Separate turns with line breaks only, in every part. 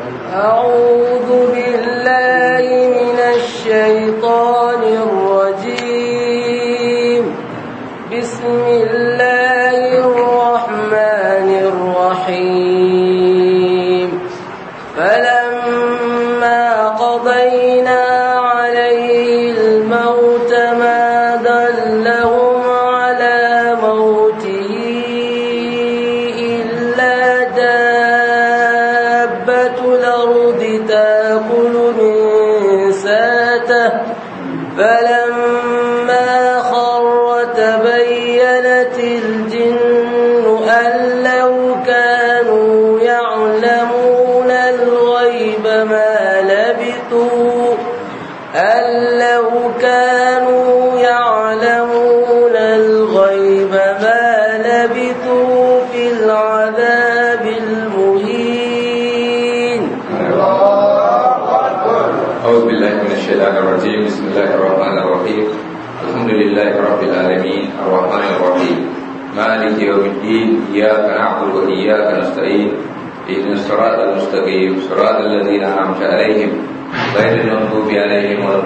أعوذ بالله من الشيطان الرجيم بسم الله الرحمن الرحيم فلما قضينا عليه الموت ما دلهم على موته إلا دابة الأرض تأكل من ساته فلما خر تبينت الجن أن لو كانوا يعلمون الغيب ما لبثوا أن لو كانوا يعلمون الغيب ما لبثوا في العذاب المهين
أعوذ بالله من الشيطان الرجيم بسم الله الرحمن الرحيم الحمد لله رب العالمين الرحمن الرحيم مالك يوم الدين إياك نعبد وإياك نستعين اهدنا الصراط المستقيم صراط الذين أنعمت عليهم غير المغضوب عليهم ولا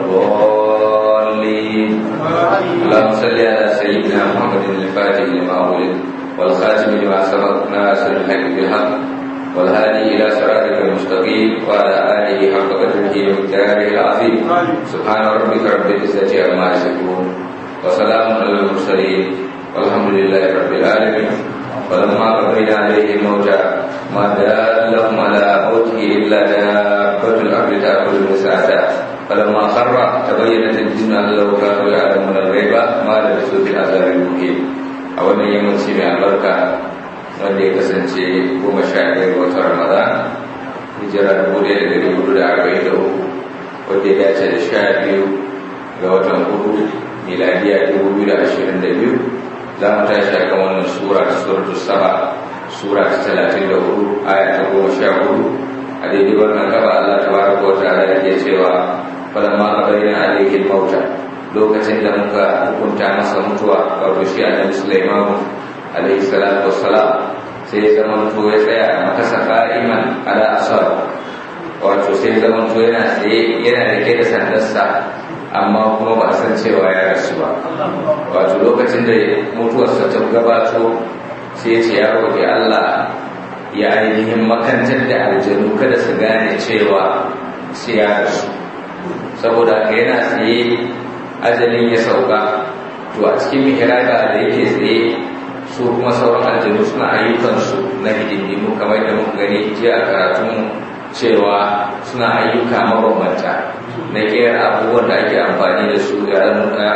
الضالين اللهم صل على سيدنا محمد الفاتح لما أغلق والخاتم لما سبق ناصر الحق بالحق والهادي إلى صراطك المستقيم وعلى آله حق قدره ومقداره العظيم سبحان ربك رب العزة عما يصفون وسلام على المرسلين والحمد لله رب العالمين فلما قضينا عليه الموت ما دلهم على موته إلا دابة الأرض تأكل من ساعته فلما خر تبينت الجن أن لو كانوا يعلمون الغيب ما لبثوا في العذاب المهين أولا يمشي من البركة wanda ya kasance goma sha ɗaya ga watan ramadan hijira dubu ɗaya da ɗari hudu da arba'in da uku wanda ya dace da sha biyu ga watan hudu miladiya dubu biyu da ashirin da biyu za mu tashi a kan wannan sura ta suratu saba sura ta talatin da hudu aya ta goma sha hudu a daidai wannan gaba allah ta baraka wa ta'ala yake cewa falamma qabaina alayhi mauta lokacin da muka hukunta masa mutuwa wato shi annabi sulaiman alaihi salatu wassalam sai ya zama to ya tsaya a makasa qa'iman ala asar wato sai ya zama to yana tsaye yana rike da sandarsa amma kuma ba a san cewa ya rasu ba wato lokacin da mutuwarsa ta gabato sai ya ce ya roƙi Allah ya ainihin makantar da aljanu kada su gane cewa sai ya rasu saboda haka yana tsaye ajalin ya sauka to a cikin mihraba da yake tsaye su kuma sauran aljanu suna ayyukansu na hidindimu kamar da muka gani jiya a karatunmu cewa suna ayyuka mabambanta na kera abubuwan da ake amfani da su ya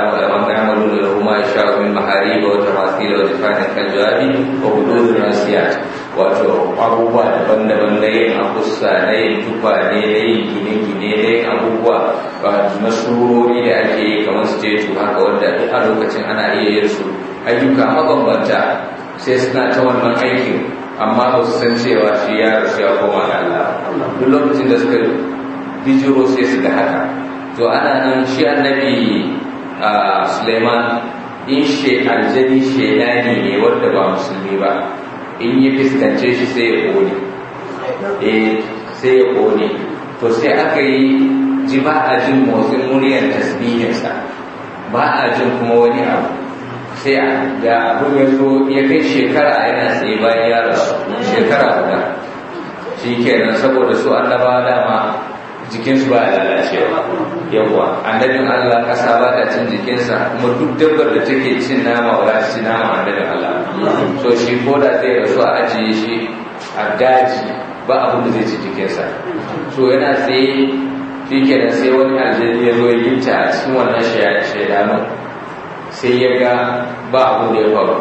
amalu da kuma ya sha min mahari ba wata masu da wata fatin kan jawabi wa hudu rasiyat wato abubuwa daban-daban na yin akusa na yin tukwane na yin gine-gine na yin abubuwa na surori da ake yi kamar su jetu haka wanda a lokacin ana iya yin su ayyuka mabambanta sai suna ta wannan aikin amma ba su san cewa shi ya rasu ya koma ga Allah duk lokacin da suka bijiro sai su ga haka to ana nan shi annabi Suleiman in she aljani shedani ne wanda ba musulmi ba in yi fuskance shi sai ya kone eh sai ya kone to sai aka yi ji ba a jin motsin muryar tasbihinsa ba a jin kuma wani abu sai da abin ya zo ya kai shekara yana tsaye bayan ya rasu shekara guda shi kenan saboda su annaba dama jikinsu ba ya lalacewa yawwa annabin Allah kasa ba ta cin jikinsa kuma duk dabbar da take cin nama ba ta ci nama annabin Allah so shi ko da zai rasu a ajiye shi a daji ba abin da zai ci jikinsa so yana tsaye shi kenan sai wani aljani ya zo ya yinta a cikin wannan shaidanu sai ya ga ba abin da ya faru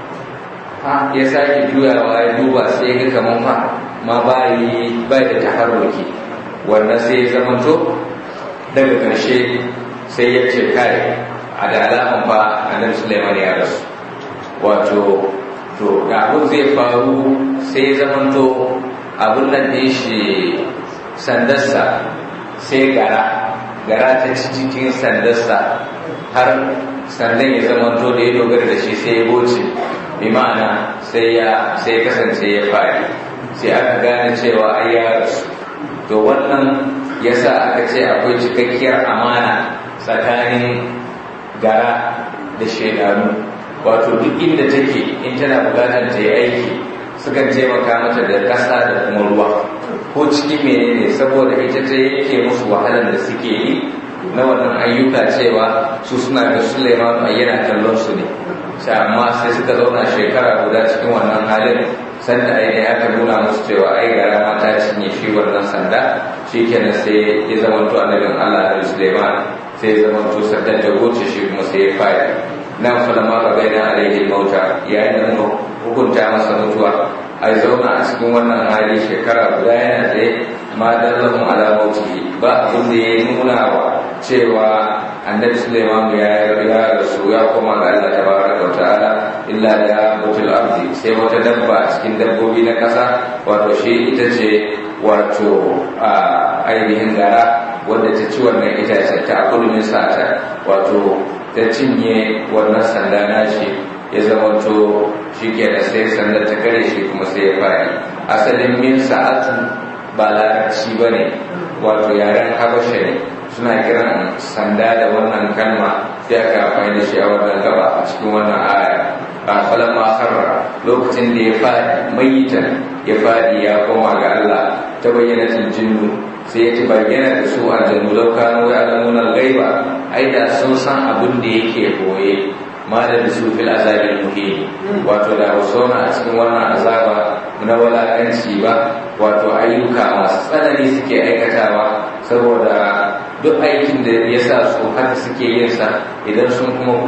ha ya sake juyawa ya duba sai ya ga kamar fa ma bayi bai da taharruki wannan sai ya zamanto daga ƙarshe sai ya ce kai a da alaman fa annabi Sulaiman ya rasu wato to da abin zai faru sai ya zamanto abin nan da shi sandarsa sai gara gara ta ci cikin sandarsa har sandan ya zama to da ya dogara da shi sai ya goce bi ma'ana sai ya sai kasance ya fari sai aka gane cewa ai ya rasu to wannan yasa aka ce akwai cikakkiyar amana tsakanin gara da shaidanu wato duk inda take in tana bukatar ta yi aiki sukan taimaka mata da ƙasa da kuma ruwa ko cikin menene saboda ita ta yake musu wahalar da suke yi na wannan ayyuka cewa su suna ga Suleiman yana kallon su ne sai amma sai suka zauna shekara guda cikin wannan halin sanda ainihin aka nuna musu cewa ai gara ma ta cinye shi wannan sanda shi kenan sai ya zama to annabin Allah da Suleiman sai ya zama to sandan da goce shi kuma sai ya fara nan falama ba bai na alaihi mauta yayin da muka hukunta masa mutuwa a zauna a cikin wannan hali shekara guda yana tsaye ma dallahum ala mautihi ba abin da ya nuna wa cewa annabi Suleiman ya ya rasu ya koma ga Allah tabaraka wa ta'ala illa da mutul ardi sai wata dabba cikin dabbobi na kasa wato shi ita ce wato a ainihin gara wanda ta ci wannan itacen ta kudu min sa'ata wato ta cinye wannan sanda nashi ya zamanto shi ke da sai sanda ta kare shi kuma sai ya fari asalin min sa'atu ba larabci ba ne wato yaren habasha ne suna kiran sanda da wannan kalma sai aka amfani da shi a wannan gaba a cikin wannan aya ba falan ma harra lokacin da ya fadi mayitan ya fadi ya koma ga Allah ta bayyana jinnu sai ya bayyana da su aljannu lau kanu ya alamuna gaiba ai da sun san abin da yake boye ma da su fil azabil muhim wato da zauna a cikin wannan azaba na walakanci ba wato ayyuka masu tsanani suke aikatawa saboda duk aikin da ya sa su haka suke yin sa idan sun kuma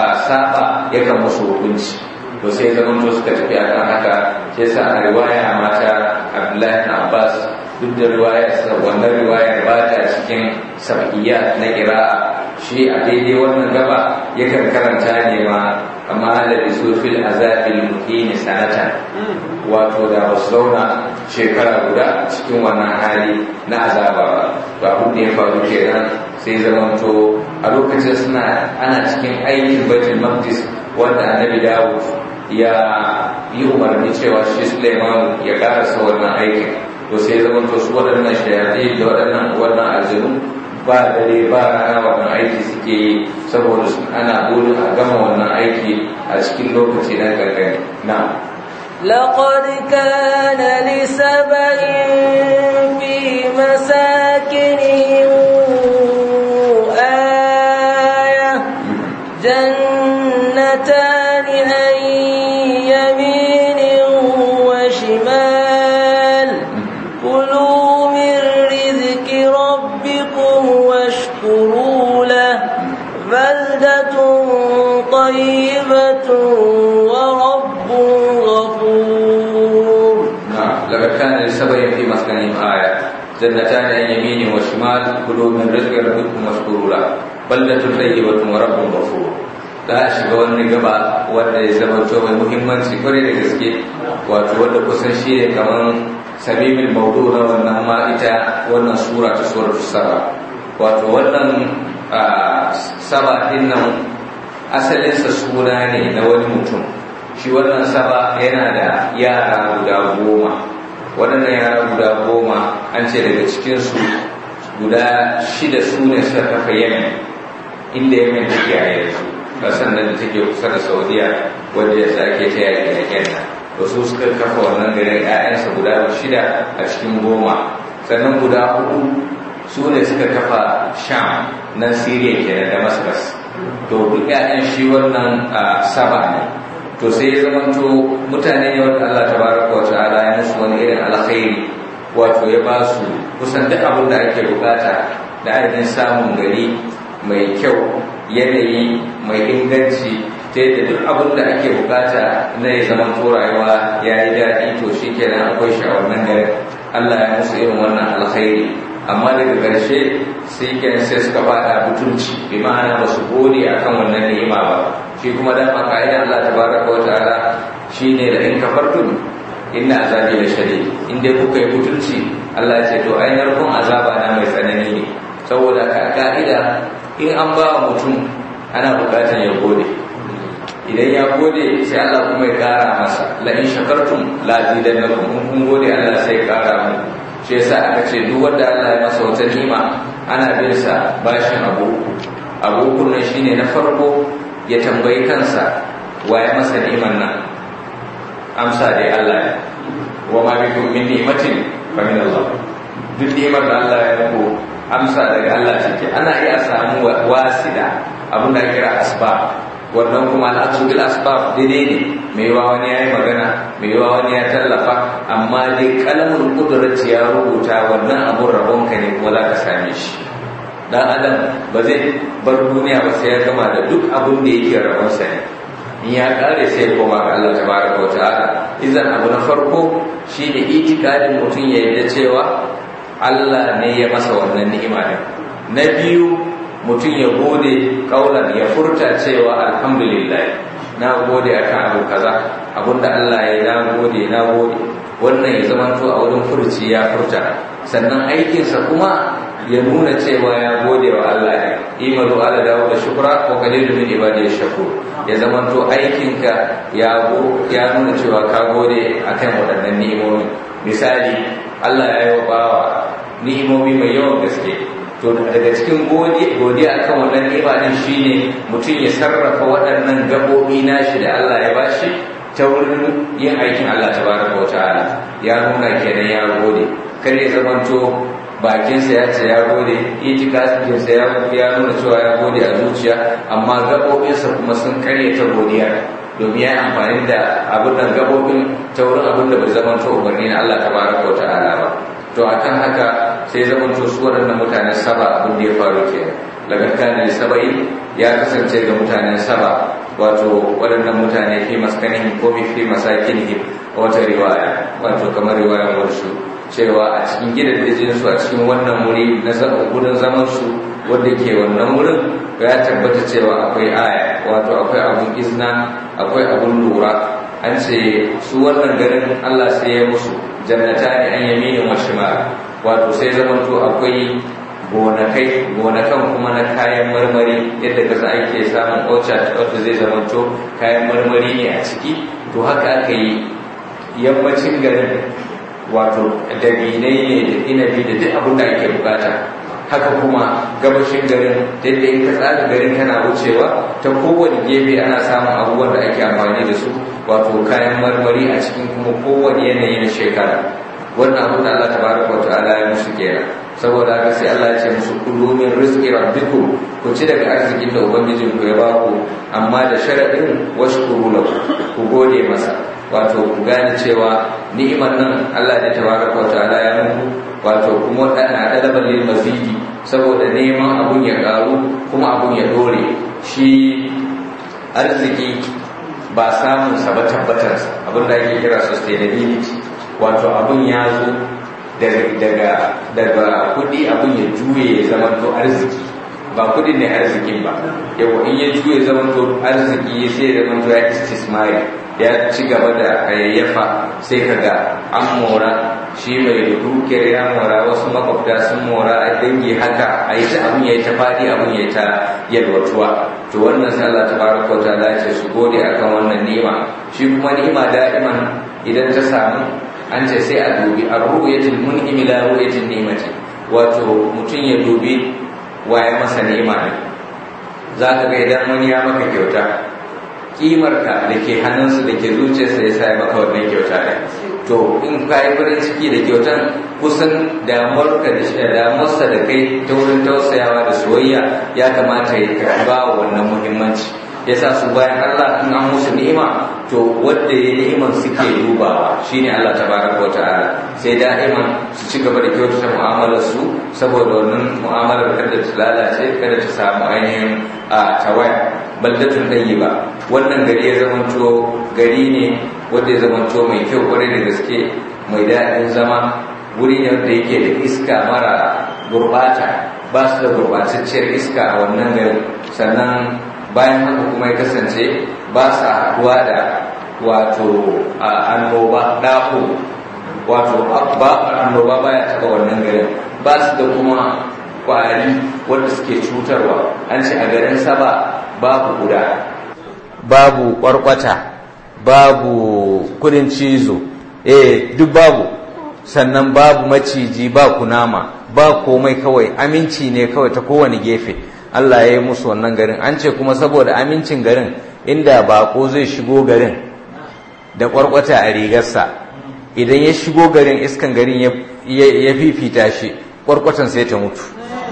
saba yakan musu hukunci to sai zaman to suka tafi akan haka sai sa a riwaya mata Abdullahi na Abbas duk da riwaya wannan riwayar ba ta cikin sab'iyya na kira'a shi a daidai wannan gaba yakan karanta ne ma amma da bisu fil azabil muhini sanatan wato da ba su zauna shekara guda cikin wannan hali na azaba ba to abin da ya faru kenan sai zamanto a lokacin suna ana cikin aikin baitul maqdis wanda annabi dawud ya yi umarni cewa shi suleiman ya karasa wannan aikin to sai zamanto su waɗannan shayaɗi da waɗannan wannan aljanu ba dare ba rana wannan aiki suke yi saboda sun ana burin a gama wannan aiki a cikin lokaci na kankani na
لقد كان لسبإ في مساكنهم آية جنتان عن يمين وشمال كلوا من رزق ربكم واشكروا له بلدة طيبة ورب غفور
نعم لقد كان لسبع في مسكنهم آية جنتان عن يمين وشمال كلوا من رزق ربكم واشكروا له بلدة طيبة ورب غفور ta shiga wani gaba wanda ya zama to mai muhimmanci kwarai da gaske wato wanda kusan shi ne kamar sabimin maudu na wannan ma ita wannan sura ta surar saba wato wannan saba din nan asalinsa suna ne na wani mutum shi wannan saba yana da yara guda goma waɗannan yara guda goma an ce daga cikinsu guda shida su ne suka kafa yemen inda yemen take a yanzu ƙasar nan da take kusa da saudiya wanda ya sa ake ta yaƙi yaƙen nan da su suka kafa wannan garin 'ya'yansa guda shida a cikin goma sannan guda hudu su ne suka kafa sham nan siriya kenan damascus to duk 'ya'yan shi wannan saba ne to sai ya zamanto mutane ne wanda Allah tabaraka wa ta'ala ya musu wani irin alkhairi wato ya ba su kusan duk abin da ake bukata da ainihin samun gari mai kyau yanayi mai inganci ta yadda duk abin da ake bukata na ya zama to rayuwa ya yi daɗi to shi kenan akwai shi a wannan garin Allah ya musu irin wannan alkhairi amma daga ƙarshe sai kenan sai suka fada butunci bi ma'ana ba su gode akan wannan ni'ima ba shi kuma dan maka idan Allah tabaraka wa ta'ala shine da in kafartum inna azabi la shadid in dai kuka yi butunci Allah ya ce to ai narkon azaba na mai tsanani ne saboda ka ka'ida in an ba mutum ana bukatar ya gode idan ya gode sai Allah kuma ya kara masa la in shakartum la zidannakum in kun gode Allah sai ya kara mu shi yasa aka ce duk wanda Allah ya masa wata ni'ima ana bin sa bashin abu abu kunnan shine na farko ya tambayi kansa wa ya masa ni'iman nan amsa dai Allah ya wa ma bikum min ni'matin fa min Allah duk ni'imar da Allah ya muku amsa daga Allah take ana iya samu wasida abin da kira asbab wannan kuma al'adu bil asbab daidai ne mai yawa wani ya yi magana mai yawa wani ya tallafa amma dai kalamin kudurci ya rubuta wannan abun rabonka ne kuma za ka same shi dan adam ba zai bar duniya ba sai ya gama da duk abin da yake rabonsa ne in ya kare sai ya koma ga Allah tabaraka wa ta'ala idan abu na farko shine itikadin mutum ya yarda cewa Allah ne ya masa wannan ni'ima din na biyu mutum ya gode kaulan ya furta cewa alhamdulillah na gode akan abu kaza abinda Allah ya na gode na gode wannan ya zama to a wurin furci ya furta sannan aikinsa kuma ya nuna cewa ya gode wa Allah ne imalu ala dawo da shukra ko kalilu min ibadi shakur ya zama to aikinka ya go ya nuna cewa ka gode akan waɗannan ni'imomi misali Allah ya yi wa bawa ni'imomi mai yawan gaske to daga cikin godiya akan wannan ni'ima din shine mutum ya sarrafa waɗannan gabobi nashi da Allah ya bashi ta wurin yin aikin Allah tabaraka wa ta'ala ya nuna kenan ya gode kar ya zamanto bakinsa ya ce ya gode itikasinsa ya ya nuna cewa ya gode a zuciya amma gabobinsa kuma sun karya ta godiya domin ya yi amfani da abin nan gabobin ta wurin abin da bai zamanto umarni na Allah tabaraka wa ta'ala ba to akan haka sai zaman to su waɗannan mutanen saba abin da ya faru ke daga kanin saba'i ya kasance ga mutanen saba wato waɗannan mutane fi maskanin ko fi masakinihim wata riwaya wato kamar riwayan warshu cewa a cikin gidan su a cikin wannan wuri na gudun zaman su wanda ke wannan wurin ya tabbata cewa akwai aya wato akwai abun izna akwai abun lura an ce su wannan garin Allah sai ya musu jannata ne an yaminin wa shimal wato sai zamanto akwai gonakai gonakan kuma na kayan marmari yadda kasa ake samun orchard wanda zai zamanto kayan marmari ne a ciki to haka aka yi yammacin garin wato dabinai ne da inabi da duk abin da ake bukata haka kuma gabashin garin yadda in ka tsara garin kana wucewa ta kowane gefe ana samun abubuwan da ake amfani da su wato kayan marmari a cikin kuma kowane yanayi na shekara wannan abin da Allah tabaraka wa ta'ala ya musu kenan saboda haka sai Allah ya ce musu kulu min rizqi rabbikum ku ci daga arzikin da ubangijin ku ya baku amma da sharadin washkuru lahu ku gode masa wato ku gane cewa ni'imar nan Allah ne tabaraka wa ta'ala ya muku wato kuma dana dalaban lil mazidi saboda neman abun ya karu kuma abun ya dore shi arziki ba samun sa ba tabbatar abin da ake kira sustainability wato abun ya zo daga daga kudi abun ya juye ya zama to arziki ba kudin ne arzikin ba yawa in ya juye zama to arziki sai ya zama to ya istismari ya ci gaba da hayayyafa sai kaga an mora shi mai dukiyar ya mora wasu makwabta sun mora a dangi haka a yi ta abin ya yi ta faɗi abin ya yi ta yalwatuwa to wannan sai Allah tabaraka wa ta'ala ce su gode akan wannan ni'ima shi kuma ni'ima da'iman idan ta samu an ce sai a dubi a ru'yatul mun'imi la ru'yatul ni'mati wato mutum ya dubi waye masa ni'ima ne za ka ga idan wani ya maka kyauta kimarka da ke hannunsu da ke zuciyarsa ya sa ya maka wannan kyauta ne to in ka yi farin ciki da kyautan kusan damuwarka da shi damuwarsa da kai ta wurin tausayawa da soyayya ya kamata ya karba wa wannan muhimmanci ya sa su bayan Allah in an musu ni'ima to wanda ya ni'iman suke dubawa shine Allah tabaraka wa ta'ala sai da'iman su ci gaba da kyautata mu'amalar su saboda wannan mu'amalar kada ta lalace kada ta samu ainihin a tawaya baldatun ba wannan gari ya zamanto gari ne wanda ya zamanto mai kyau kwarai da gaske mai daɗin zama wuri ne wanda yake da iska mara gurbata ba su da gurbatacciyar iska a wannan garin sannan bayan haka kuma ya kasance ba sa haɗuwa da wato annoba ɗaho wato ba annoba baya taɓa wannan garin ba su da kuma kwari wanda suke cutarwa an ce a garin saba babu guda babu kwarkwata babu kudin cizo eh duk babu sannan babu maciji ba kunama ba komai kawai aminci ne kawai ta kowane gefe Allah ya yi musu wannan garin an ce kuma saboda amincin garin inda bako zai shigo garin da kwarkwata a rigarsa idan ya shigo garin iskan garin ya fifita shi kwarkwatan sai ta mutu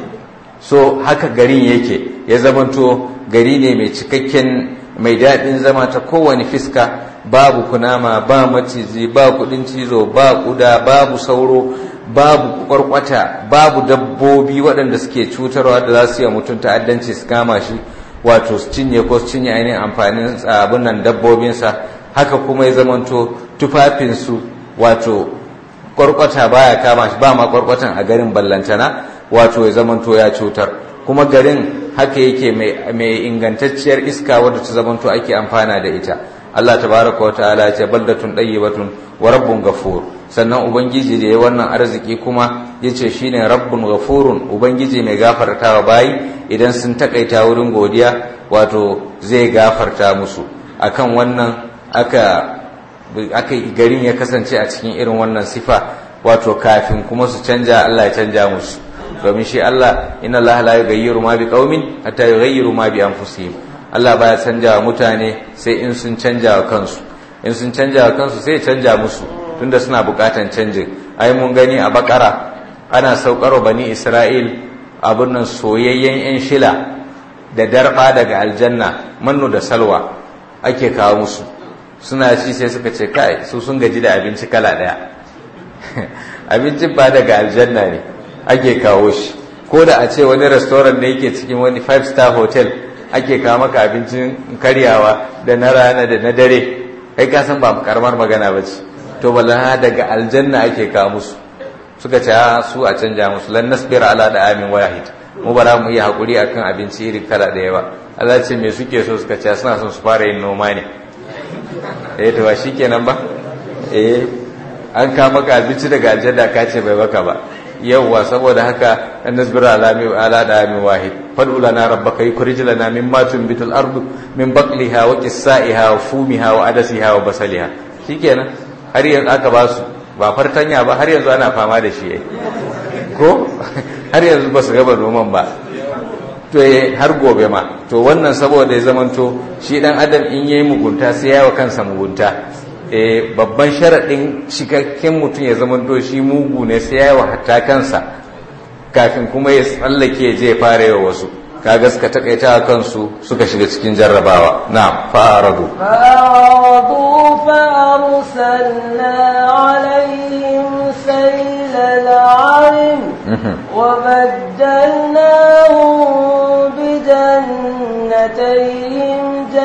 so haka garin yake ya zamanto gari ne mai cikakken mai daɗin zama ta kowane fiska babu kunama ba maciji ba kudin cizo ba kuda babu sauro babu kwarkwata babu dabbobi waɗanda suke cutarwa da za su yi mutum ta'addanci su kama shi wato su cinye ko su cinye ainihin amfanin abin nan dabbobinsa haka kuma ya zamanto tufafinsu wato kwarkwata baya kama shi ba ma kwarkwatan a garin ballantana wato ya zamanto ya cutar kuma garin haka yake mai ingantacciyar iska wadda ta zamanto ake amfana da ita Allah tabaraka wa ta'ala ya ce baldatun batun wa rabbun ghafur sannan ubangiji da ya wannan arziki kuma yace shine rabbun ghafurun ubangiji mai gafartawa bayi idan sun takaita wurin godiya wato zai gafarta musu akan wannan aka aka garin ya kasance a cikin irin wannan sifa wato kafin kuma su canja Allah ya canja musu domin shi Allah inna Allah la yughayyiru ma biqaumin hatta yughayyiru ma bi anfusihim Allah baya canja wa mutane sai in sun canja wa kansu in sun canja wa kansu sai canja musu tunda suna bukatan canjin ai mun gani a bakara ana saukar bani Isra'il abun nan soyayyen yan shila da darba daga aljanna mannu da salwa ake kawo musu suna ci sai suka ce kai su sun gaji da abinci kala daya abincin ba daga aljanna ne ake kawo shi ko da a ce wani restaurant da yake cikin wani five star hotel ake kawo maka abincin karyawa da na rana da na dare kai ka san ba karamar magana ba ce to bala daga aljanna ake kawo musu suka ce su a canja musu lan nasbira ala da amin wahid mu ba za mu iya hakuri akan abinci iri kala da yawa Allah ce me suke so suka ce suna son su fara yin noma ne eh to ba shikenan ba eh an ka maka abinci daga aljanna ka ce bai baka ba yawwa saboda haka an nasbira ala mi ala da mi wahid fad'u lana rabbaka yukhrij lana mimma tunbitu al-ardu min baqliha wa qissaiha wa fumiha wa adasiha wa basaliha shikenan har yanzu aka ba su ba fartanya ba har yanzu ana fama da shi ai ko har yanzu ba su gaba noman ba to har gobe ma to wannan saboda ya zamanto shi dan adam in yayi mugunta sai ya wa kansa mugunta eh babban sharaɗin cikakken mutum ya zamanto shi mugu ne sai ya wa hatta kansa kafin kuma ya tsallake je fara yawa wasu kaga suka takaita kansu suka shiga cikin jarrabawa na fa'aradu
فأعرضوا فأرسلنا عليهم سيل العرم وبدلناهم بجنتيهم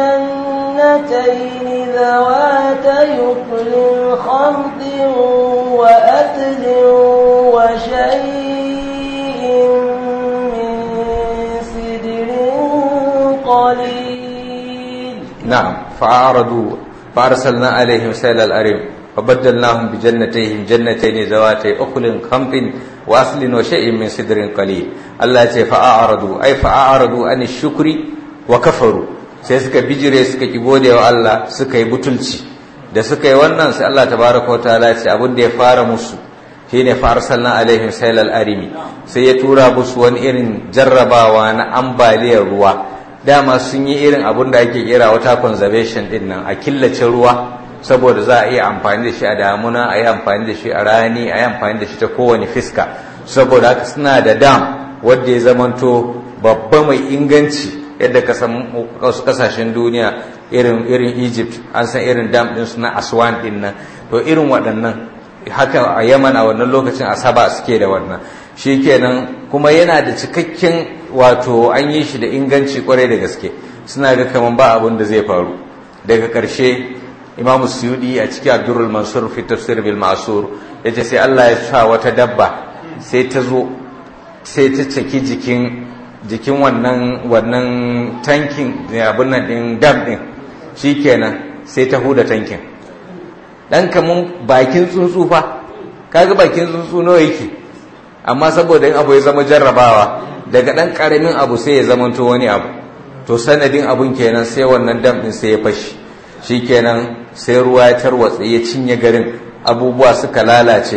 جنتين ذواتي أكل خمط وأثل وشيء من سدر قليل
نعم فأعرضوا فأرسلنا عليهم سيل الأرم وبدلناهم بجنتيهم جنتين ذواتي أكل خمط وأصل وشيء من سدر قليل الله يقول فأعرضوا أي فأعرضوا عن الشكر وكفروا sai suka bijire suka ki gode wa Allah suka yi butulci da suka yi wannan sai Allah tabaraka wa ta'ala ce abin da ya fara musu shine fa arsalna alaihim sailal arimi sai ya tura musu wani irin jarrabawa na ambaliyar ruwa dama sun yi irin abin da ake kira wata conservation din nan a killace ruwa saboda za a iya amfani da shi a damuna a yi amfani da shi a rani a yi amfani da shi ta kowane fiska saboda haka suna da dam wadda ya zamanto babba mai inganci yadda ka san wasu kasashen duniya irin irin Egypt an san irin dam din su na Aswan din nan to irin waɗannan haka a Yaman a wannan lokacin Asaba suke da wannan shikenan kuma yana da cikakken wato an yi shi da inganci kwarai da gaske suna ga kaman ba abin da zai faru daga ƙarshe Imam Suyudi a cikin Abdurrul Mansur fi tafsir bil Ma'sur yace sai Allah ya sa wata dabba sai ta zo sai ta caki jikin jikin wannan wannan tankin abin nan din dam din shikenan sai ta huda tankin dan kamun bakin tsuntsu fa kaga bakin tsuntsu nawa yake amma saboda in abu ya zama jarrabawa daga dan karamin abu sai ya zama to wani abu to sanadin abun kenan sai wannan dam din sai ya fashi shikenan sai ruwa ya tarwatse ya cinye garin abubuwa suka lalace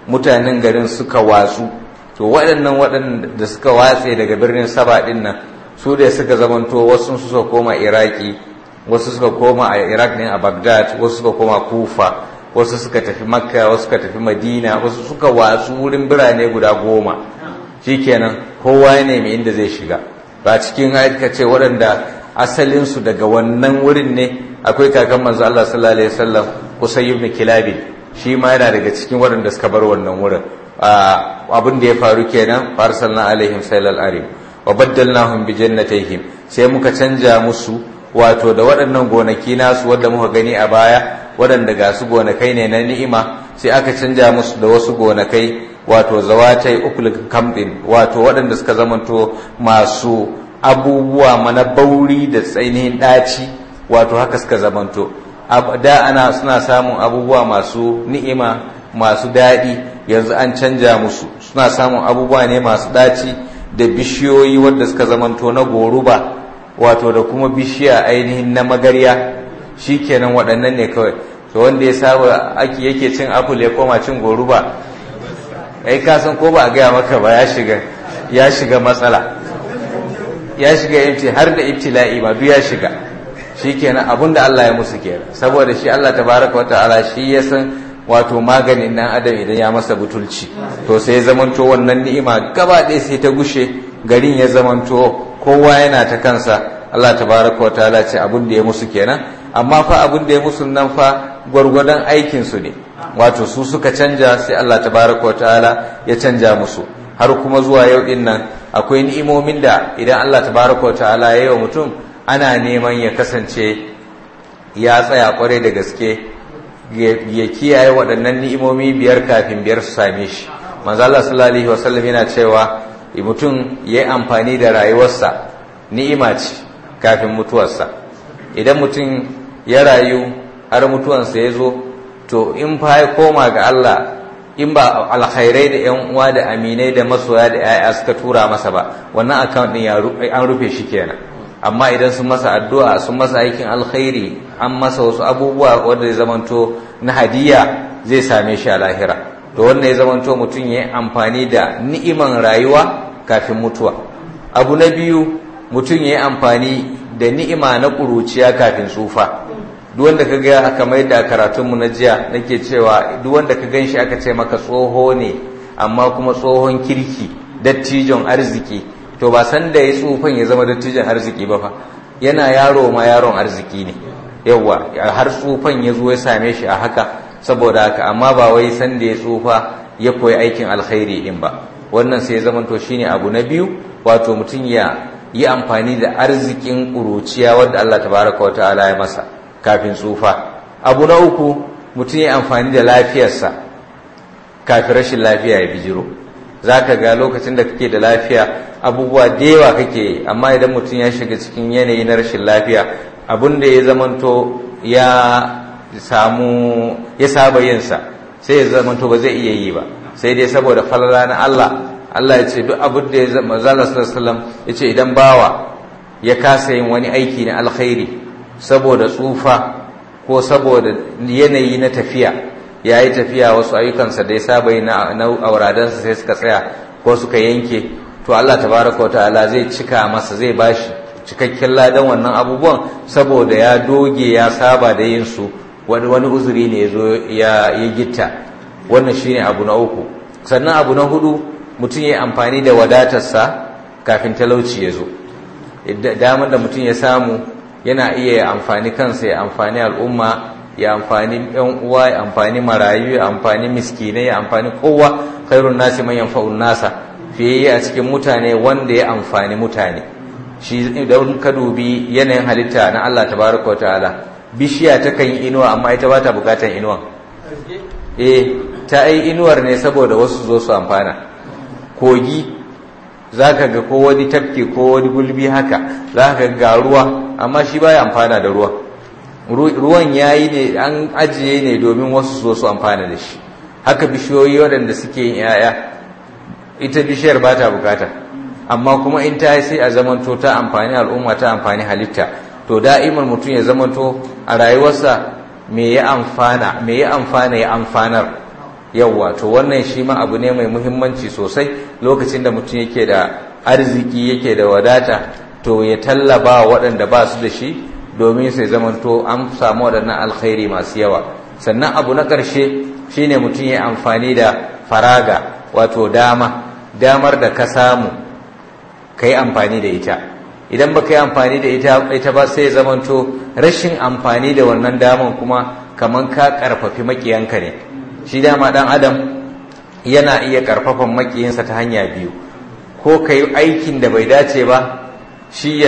mutanen garin suka watsu to waɗannan waɗanda suka watse daga birnin saba ɗin nan su da suka zamanto wasu suka koma iraki wasu suka koma a iraq ne a baghdad wasu suka koma kufa wasu suka tafi makka wasu suka tafi madina wasu suka watsu wurin birane guda goma shikenan kowa ya nemi inda zai shiga ba cikin aika ce waɗanda asalinsu daga wannan wurin ne akwai kakan manzo Allah sallallahu alaihi wasallam Qusay ibn Kilab shi ma yana daga cikin waɗanda suka bar wannan wurin abin da ya faru kenan farsalna alaihim sailal arim wa baddalnahum bi jannatayhim sai muka canja musu wato da waɗannan gonaki nasu wanda muka gani a baya waɗanda ga su gonakai ne na ni'ima sai aka canja musu da wasu gonakai wato zawatai ukul kamdin wato waɗanda suka zamanto masu abubuwa mana bauri da tsainihin ɗaci wato haka suka zamanto da ana suna samun abubuwa masu ni'ima masu daɗi yanzu an canja musu suna samun abubuwa ne masu ɗaci da bishiyoyi wadda suka zamanto na goruba wato da kuma bishiya ainihin na magarya shikenan waɗannan ne kawai to wanda ya saba ake yake cin apple ya koma cin goruba ai ka san ko ba a gaya maka ba ya shiga ya shiga matsala ya shiga ibti har da ibtila'i ma duk ya shiga shikenan abinda Allah ya musu kenan saboda shi Allah tabaraka wataala shi ya san wato maganin nan adam idan ya masa butulci to sai ya zamanto wannan ni'ima gaba ɗaya sai ta gushe garin ya zamanto kowa yana ta kansa Allah tabaraka wataala ce abin da ya musu kenan amma fa abin da ya musu nan fa gwargwadon aikin su ne wato su suka canja sai Allah tabaraka wataala ya canja musu har kuma zuwa yau din nan akwai ni'imomin da idan Allah tabaraka wataala ya yi wa mutum ana neman ya kasance ya tsaya kwarai da gaske ya kiyaye waɗannan ni'imomi biyar kafin biyar su same shi manzo Allah sallallahu alaihi wasallam yana cewa mutum ya yi amfani da rayuwarsa ni'ima ce kafin mutuwarsa idan mutum ya rayu har mutuwarsa ya zo to in fa ya koma ga Allah in ba alkhairai da yan uwa da aminai da masoya da yaya suka tura masa ba wannan account din an rufe shi kenan amma idan sun masa addu'a sun masa aikin alkhairi an masa wasu abubuwa wanda ya zamanto na hadiya zai same shi a lahira to wannan ya zamanto mutum ya yi amfani da ni'iman rayuwa kafin mutuwa abu na biyu mutum ya yi amfani da ni'ima na ƙuruciya kafin tsufa duk wanda ka ga kamar da karatunmu na jiya nake cewa duk wanda ka gan shi aka ce maka tsoho ne amma kuma tsohon kirki dattijon arziki to ba san da ya tsufan ya zama dattijon arziki ba fa yana yaro ma yaron arziki ne yawa har tsufan ya zo ya same shi a haka saboda haka amma ba wai san da ya tsufa ya koyi aikin alkhairi din ba wannan sai ya zama to shine abu na biyu wato mutum ya yi amfani da arzikin ƙuruciya wadda Allah tabaraka wa ta'ala ya masa kafin tsufa abu na uku mutum ya amfani da lafiyarsa kafin rashin lafiya ya bijiro za ka ga lokacin da kake da lafiya abubuwa da yawa kake amma idan mutum ya shiga cikin yanayi na rashin lafiya abin da ya zamanto ya samu ya saba yinsa sai ya zamanto ba zai iya yi ba sai dai saboda falala na Allah Allah ya ce duk abin da ya zama zalla sallallahu ya ce idan bawa ya kasa yin wani aiki na alkhairi saboda tsufa ko saboda yanayi na tafiya ya yi tafiya wasu ayyukansa da ya saba yi na auradansa sai suka tsaya ko suka yanke to Allah tabaraka wa ta'ala zai cika masa zai bashi cikakken ladan wannan abubuwan saboda ya doge ya saba da yin su wani wani uzuri ne ya zo ya gitta wannan shine abu na uku sannan abu na hudu mutum ya amfani da wadatarsa kafin talauci ya zo damar da mutum ya samu yana iya amfani kansa ya amfani al'umma ya amfani yan uwa ya amfani marayu ya amfani miskinai ya amfani kowa khairun nasi man yanfa'un nasa fiye a cikin mutane wanda ya amfani mutane shi idan ka dubi yanayin halitta na Allah tabaraka wa ta'ala bishiya ta kan yi inuwa amma ita ba ta bukatan inuwa eh ta yi inuwar ne saboda wasu zo su amfana kogi za ka ga ko wani tafki ko wani gulbi haka za ka ga ruwa amma shi baya amfana da ruwa ruwan ya yi ne an ajiye ne domin wasu zo su amfana da shi haka bishiyoyi waɗanda suke yin ‘ya'ya ita bishiyar ba ta bukata amma kuma in ta yi sai a zamanto ta amfani al'umma ta amfani halitta to da'imar mutum ya zamanto a rayuwarsa me ya amfana me ya amfana ya amfanar yawwa to wannan shi ma abu ne mai muhimmanci sosai lokacin da mutum yake da arziki yake da wadata to ya tallaba waɗanda ba su da shi domin sai zamanto an samu waɗannan alkhairi masu yawa sannan abu na ƙarshe shine mutum ya amfani da faraga wato dama damar da ka samu ka yi amfani da ita idan ba ka yi amfani da ita ita ba sai zamanto rashin amfani da wannan daman kuma kamar ka ƙarfafi maƙiyanka ne shi dama ɗan adam yana iya ƙarfafan maƙiyinsa ta hanya biyu ko ka yi aikin da bai dace ba shi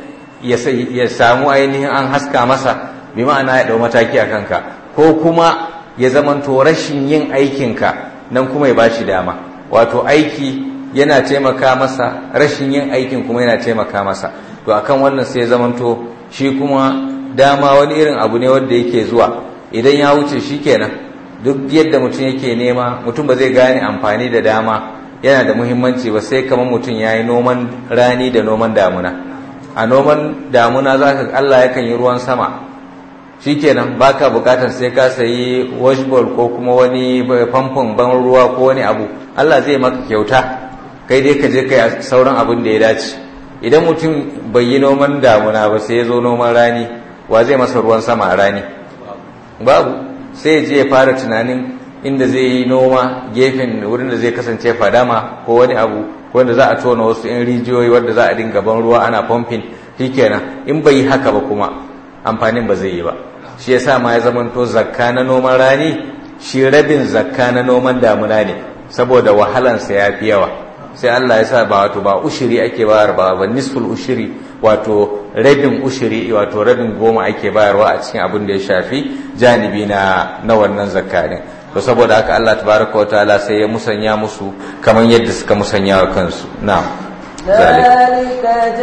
ya samu ainihin an haska masa bi ma'ana ya ɗau mataki a kanka ko kuma ya zamanto rashin yin aikinka nan kuma ya bashi dama wato aiki yana taimaka masa rashin yin aikin kuma yana taimaka masa to akan wannan sai ya zamanto shi kuma dama wani irin abu ne wanda yake zuwa idan ya wuce shi kenan duk yadda mutum yake nema mutum ba zai gane amfani da dama yana da muhimmanci ba sai kamar mutum ya yi noman rani da noman damuna a noman damuna za ka Allah yakan yi ruwan sama shikenan baka bukatar sai ka sayi washbowl ko kuma wani famfon ban ruwa ko wani abu Allah zai maka kyauta kai dai ka je kai sauran abin da ya dace idan mutum bai yi noman damuna ba sai ya zo noman rani wa zai masa ruwan sama a rani babu sai je ya fara tunanin inda zai yi noma gefen wurin da zai kasance fadama ko wani abu wanda za a tona wasu in rijiyoyi wadda za a dinga ban ruwa ana pumping shikenan in bai yi haka ba kuma amfanin ba zai yi ba shi yasa ma ya zamanto zakka na noman rani shi rabin zakka na noman damuna ne saboda wahalansa ya fi yawa sai Allah ya sa ba wato ba ushiri ake bayar ba ba nisful ushiri wato rabin ushiri wato rabin goma ake bayarwa a cikin abin da ya shafi janibi na na wannan zakka ne to saboda haka Allah tabaraka wa ta'ala sai ya musanya musu kamar yadda suka musanya wa kansu na'am
ذلك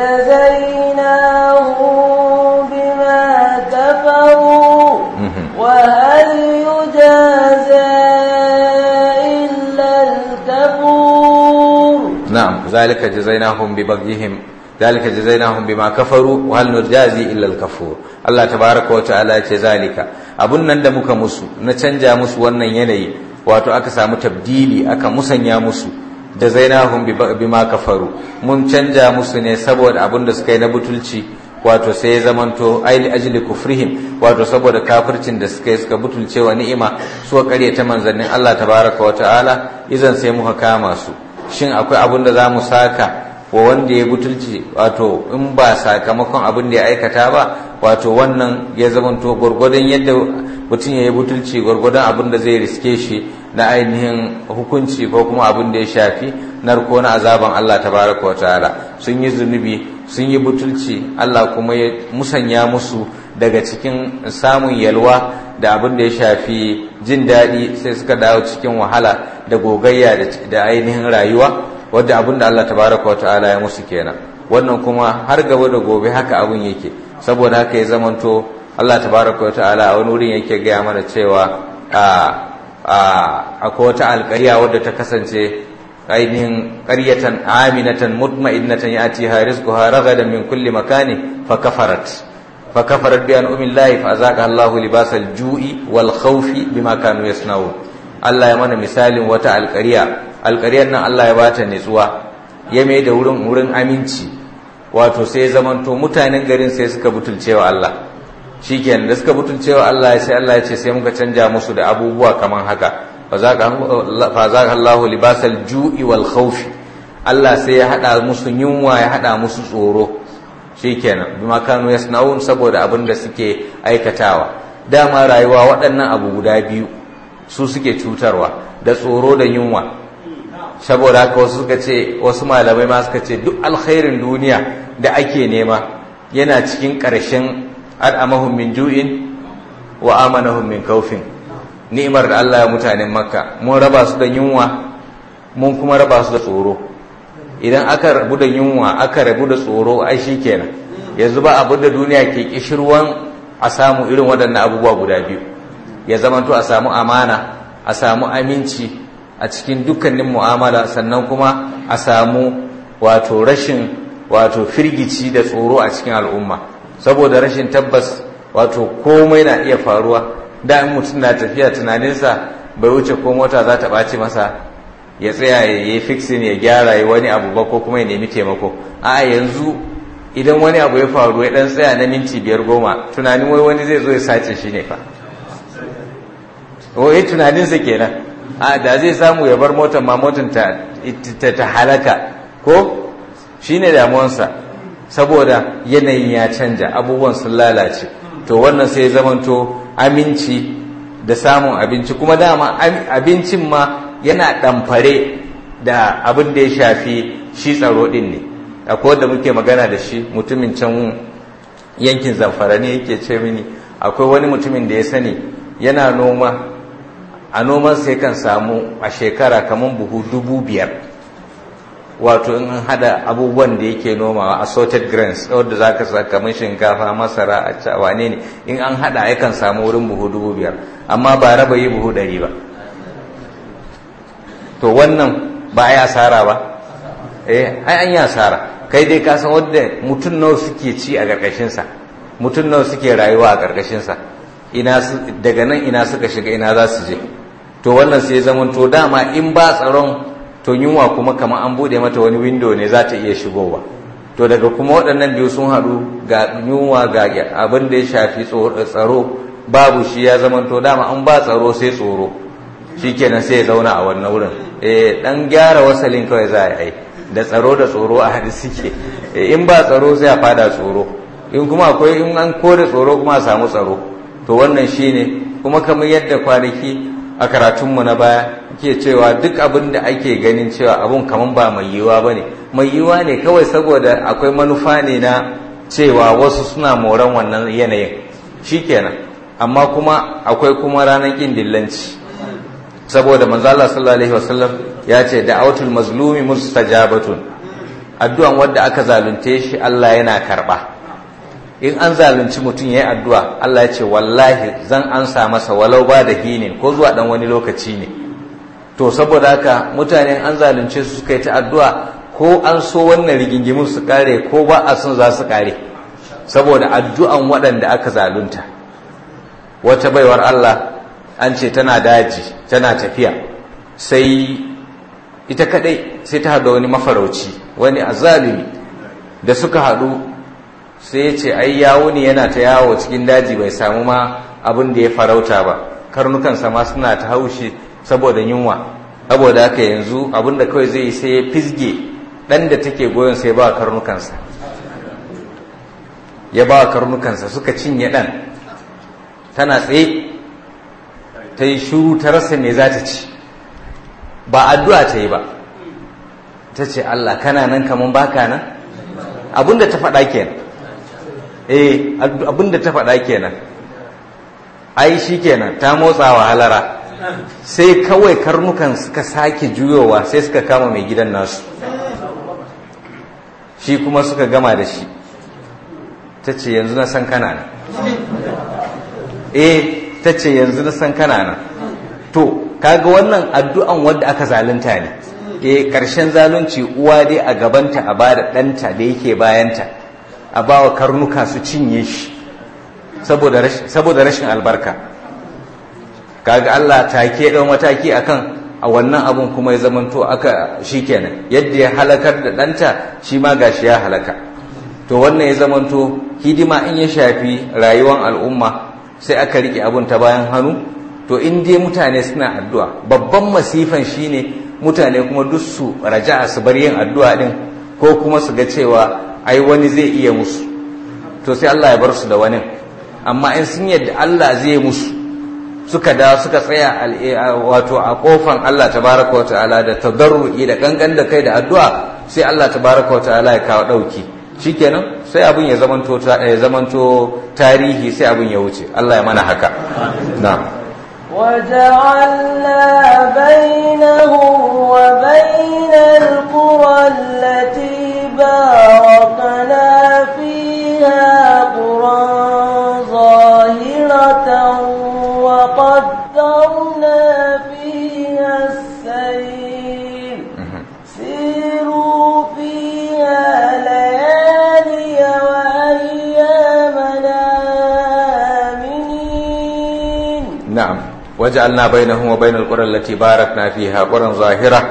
جزيناهم بما كفروا وهل يجازى إلا الكفور
نعم ذلك جزيناهم ببغيهم ذلك جزيناهم بما كفروا وهل نجازي إلا الكفور الله تبارك وتعالى ذلك abun nan da muka musu na canja musu wannan yanayi wato aka samu tabdili aka musanya musu da zainahum bima kafaru mun canja musu ne saboda abin da suka yi na butulci wato sai ya zamanto aili ajli kufrihim wato saboda kafircin da suka yi suka butulce wa ni'ima suka ta manzannin Allah tabaraka wa ta'ala izan sai muka kama su shin akwai abin da za mu saka wa wanda ya butulci wato in ba sakamakon abin da ya aikata ba wato wannan ya zamanto gwargwadon yadda mutum ya yi butulci gwargwadon abin da zai riske shi na ainihin hukunci ko kuma abin da ya shafi narko na azaban Allah tabaraka wa ta'ala sun yi zunubi sun yi butulci Allah kuma ya musanya musu daga cikin samun yalwa da abin da ya shafi jin daɗi sai suka dawo cikin wahala da gogayya da ainihin rayuwa wadda abin da Allah tabaraka wa ta'ala ya musu kenan wannan kuma har gaba da gobe haka abin yake saboda haka ya zamanto Allah tabaraka wa ta'ala a wani wurin yake gaya mana cewa akwai wata alƙarya wadda ta kasance ainihin ƙaryatan aminatan mutma'innatan ya'tiha rizquha ragadan min kulli makani fa kafarat fa kafarat bi an'ami llahi fa azaqa Allahu libasal ju'i wal khawfi bima kanu yasna'un Allah ya mana misalin wata alƙarya alƙaryar nan Allah ya bata nutsuwa ya mai da wurin wurin aminci wato sai zamanto mutanen garin sai suka butulcewa Allah shikenan da suka butulcewa Allah sai Allah ya ce sai muka canja musu da abubuwa kaman haka fa zaqa Allahu libasal ju'i wal khawfi Allah sai ya hada musu yunwa ya hada musu tsoro shikenan bima kanu yasnaun saboda abin da suke aikatawa dama rayuwa waɗannan abu guda biyu su suke cutarwa da tsoro da yunwa saboda haka wasu suka ce wasu malamai ma suka ce duk alkhairin duniya da ake nema yana cikin ƙarshen al'amahum min ju'in wa amanahum min kaufin ni'imar da Allah ya mutanen makka mun raba su da yunwa mun kuma raba su da tsoro idan aka rabu da yunwa aka rabu da tsoro ai kenan yanzu ba abu da duniya ke kishirwan a samu irin waɗannan abubuwa guda biyu ya zamanto a samu amana a samu aminci a cikin dukkanin mu'amala sannan kuma a samu wato rashin wato firgici da tsoro a cikin al'umma saboda rashin tabbas wato komai na iya faruwa da in mutum na tafiya tunaninsa
bai wuce ko mota za ta ɓaci masa ya tsaya ya yi fixin ya gyara ya wani abu ba ko kuma ya nemi taimako a yanzu idan wani abu ya faru ya dan tsaya na minti biyar goma tunanin wai wani zai zo ya sace shi ne fa wai tunaninsa kenan a da zai samu ya bar motar ma motar ta, ta, halaka ko shi ne damuwansa saboda yanayin ya canja abubuwan sun lalace to wannan sai zamanto aminci da samun abinci kuma dama abincin ma yana ɗamfare da abin da ya shafi shi tsaro ɗin ne akwai wanda muke magana da shi mutumin can yankin zamfara ne yake ce mini akwai wani mutumin da ya sani yana noma a noman sai kan samu a shekara kamar buhu dubu biyar wato in hada abubuwan da yake nomawa assorted grains wadda za ka sa kamar shinkafa masara a wane ne in an hada yakan samu wurin buhu dubu biyar amma ba raba yi buhu ɗari ba to wannan ba a yi asara ba eh ai an yi asara kai dai ka san wadda mutum nawa suke ci a ƙarƙashinsa mutum nawa suke rayuwa a ƙarƙashinsa ina daga nan ina suka shiga ina za su je to wannan sai zaman to dama in ba tsaron to yunwa kuma kamar an bude mata wani window ne za ta iya shigowa to daga kuma waɗannan biyu sun haɗu ga yunwa ga abin da ya shafi tsaro babu shi ya zaman to dama an ba tsaro sai tsoro shikenan sai ya zauna a wannan wurin eh dan gyara wasalin kawai za a yi da tsaro da tsoro a hadi suke in ba tsaro sai a fada tsoro in kuma akwai in an kore tsoro kuma a samu tsaro to wannan shine kuma kamar yadda kwanaki a karatunmu na baya ke cewa duk abin da ake ganin cewa abun kamar ba mai yiwuwa ba ne mai yiwuwa ne kawai saboda akwai manufa ne na cewa wasu suna moran wannan yanayin shikenan amma kuma akwai kuma ranar ƙin dillanci saboda manzala sallallahu alaihi wasallam ya ce da'awatul mazlumi mustajabatun addu'an wanda aka zalunce shi Allah yana karba in an zalunci mutum yayi addu'a Allah ya ce wallahi zan ansa masa walau ba da hinin ko zuwa dan wani lokaci ne to saboda haka mutane an zalunce su suka yi ta addu'a ko an so wannan rigingimin su kare ko ba a son za su kare saboda addu'an waɗanda aka zalunta wata baiwar Allah an ce tana daji tana tafiya sai ita kadai sai ta haɗa wani mafarauci wani azalimi da suka haɗu sai ya ce ai yawo ne yana ta yawo cikin daji bai samu ma abin da ya farauta ba karnukansa ma suna ta haushi saboda yunwa saboda haka yanzu abin da kawai zai yi sai ya fisge ɗan da take goyon sai ba karnukansa ya ba karnukansa suka cinye ɗan tana tsaye ta yi shuru ta rasa me za ta ci ba addu'a ta yi ba ta ce Allah kana nan kaman baka nan abinda ta faɗa kenan eh abinda ta faɗa kenan ai shi kenan ta motsa wa halara sai kawai karnukan suka sake juyowa sai suka kama mai gidan nasu shi kuma suka gama da shi ta ce yanzu na san kana nan eh ta ce yanzu na san kana nan to kaga wannan addu'an wanda aka zalunta ne eh karshen zalunci uwa dai a gabanta a bada ɗanta da yake bayanta a bawa karnuka su cinye shi saboda rashin albarka kaga Allah take ɗan mataki akan a wannan abun kuma ya zamanto aka shikenan yadda ya halakar da ɗanta shi ma gashi ya halaka to wannan ya zamanto hidima in ya shafi rayuwar al'umma sai aka rike abun ta bayan hannu to in dai mutane suna addu'a babban masifan shine mutane kuma duk su raja'a su bar yin addu'a din ko kuma su ga cewa ai wani zai iya musu to sai Allah ya bar su da wani amma in sun yadda Allah zai musu suka da suka tsaya wato a kofan Allah tabaraka wa ta'ala da tadarru'i da kankan da kai da addu'a sai Allah tabaraka wa ta'ala ya kawo dauki shikenan sai abin ya zamanto ya zamanto tarihi sai abin ya wuce Allah ya mana haka na'am
وجعلنا بينهم وبين القرى التي باركنا فيها قرى ظاهرة وقدرنا فيها السير سيروا فيها ليالي وأيامنا آمنين
na'am waja'alna bainahum wa bainal qura allati barakna fiha quran zahira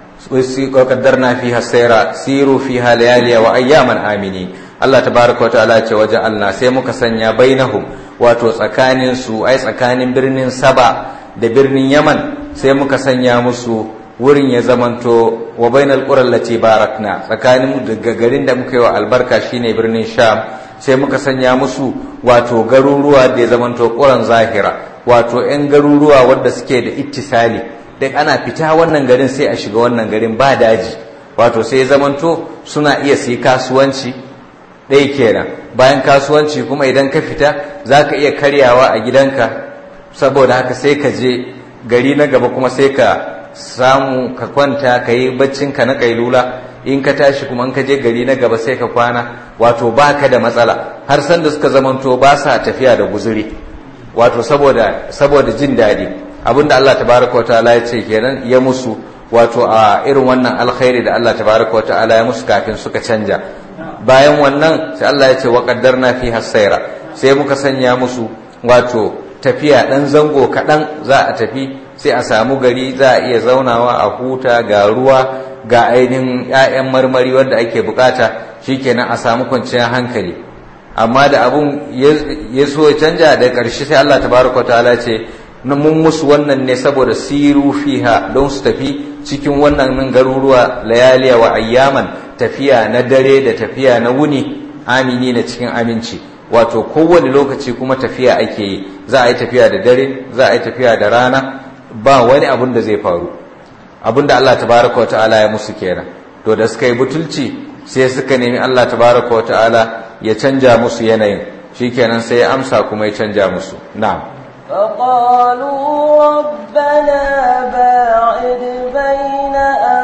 وقدرنا فيها السير سيروا فيها ليالي واياما امنين Allah tabaraka wa ta'ala ce waje Allah sai muka sanya bainahum wato tsakanin su ai tsakanin birnin Saba da birnin Yaman sai muka sanya musu wurin ya zamanto wa bainal qura allati barakna tsakanin daga garin da muka yi wa albarka shine birnin Sham sai muka sanya musu wato garuruwa da ya zamanto quran zahira wato 'yan garuruwa wanda suke da ittisali da ana fita wannan garin sai a shiga wannan garin ba daji wato sai zamanto suna iya su yi kasuwanci ɗaya kenan bayan kasuwanci kuma idan ka fita za ka iya karyawa a gidanka saboda haka sai ka je gari na gaba kuma sai ka samu ka kwanta ka yi baccinka na kailula in ka tashi kuma in ka je gari na gaba sai ka kwana wato ba ka da matsala har sanda suka zamanto ba sa tafiya da guzuri wato saboda saboda jin daɗi abinda Allah tabaraka wataala ya ce kenan ya musu wato a irin wannan alkhairi da Allah tabaraka wataala ya musu kafin suka canja bayan wannan sai Allah ya ce wa qaddarna fi hasaira sai muka sanya musu wato tafiya dan zango kaɗan za a tafi sai a samu gari za a iya zaunawa a huta ga ruwa ga ainihin 'ya'yan marmari wanda ake bukata shikenan a samu kwanciyar hankali amma da abun ya so canja da ƙarshe sai Allah tabaraka wataala ce mun musu wannan ne saboda siru fiha don su tafi cikin wannan garuruwa layaliya wa ayyaman tafiya na dare da tafiya na wuni amini na cikin aminci wato kowane lokaci kuma tafiya ake yi za a yi tafiya da dare za a yi tafiya da rana ba wani abun da zai faru abun da Allah tabaraka wa ta'ala ya musu kenan to da suka yi butulci sai suka nemi Allah tabaraka wa ta'ala ya canja musu yanayin shikenan sai ya amsa kuma ya canja musu na'am
فقالوا ربنا باعد بين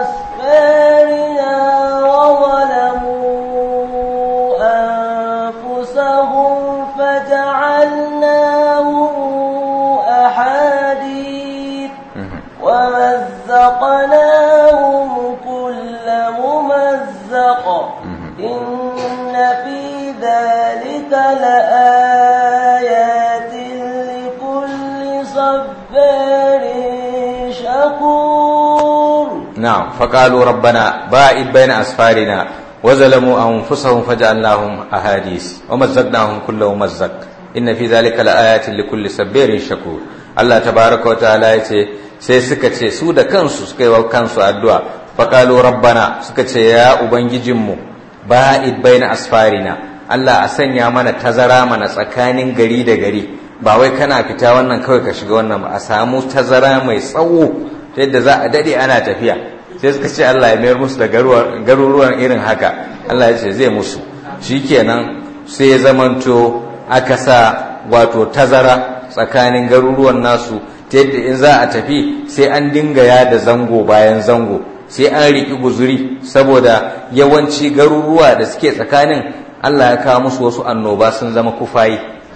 أسفارنا وظلموا أنفسهم فجعلناهم أحاديث ومزقناهم كل ممزق إن في ذلك لآيات صبار شكور
نعم فقالوا ربنا باعد بين أسفارنا وظلموا أنفسهم فجعلناهم أحاديث ومزقناهم كل ممزق إن في ذلك لآيات لكل صبار شكور الله تبارك وتعالى يتي sai suka ce su da kansu suka yi wa kansu addu'a faƙalo rabbana suka ce ya ubangijinmu ba'id baina asfarina Allah a sanya mana tazara mana tsakanin gari da gari ba wai kana fita wannan kawai ka shiga wannan ba a samu tazara mai tsawo ta yadda za a dade ana tafiya sai suka ce Allah ya mayar musu da garuruwan irin haka Allah ya ce zai musu shikenan sai ya zamanto aka sa wato tazara tsakanin garuruwan nasu ta yadda in za a tafi sai an dinga yada zango bayan zango sai an riƙi guzuri saboda yawanci garuruwa da suke tsakanin Allah ya kawo musu wasu annoba sun zama kufayi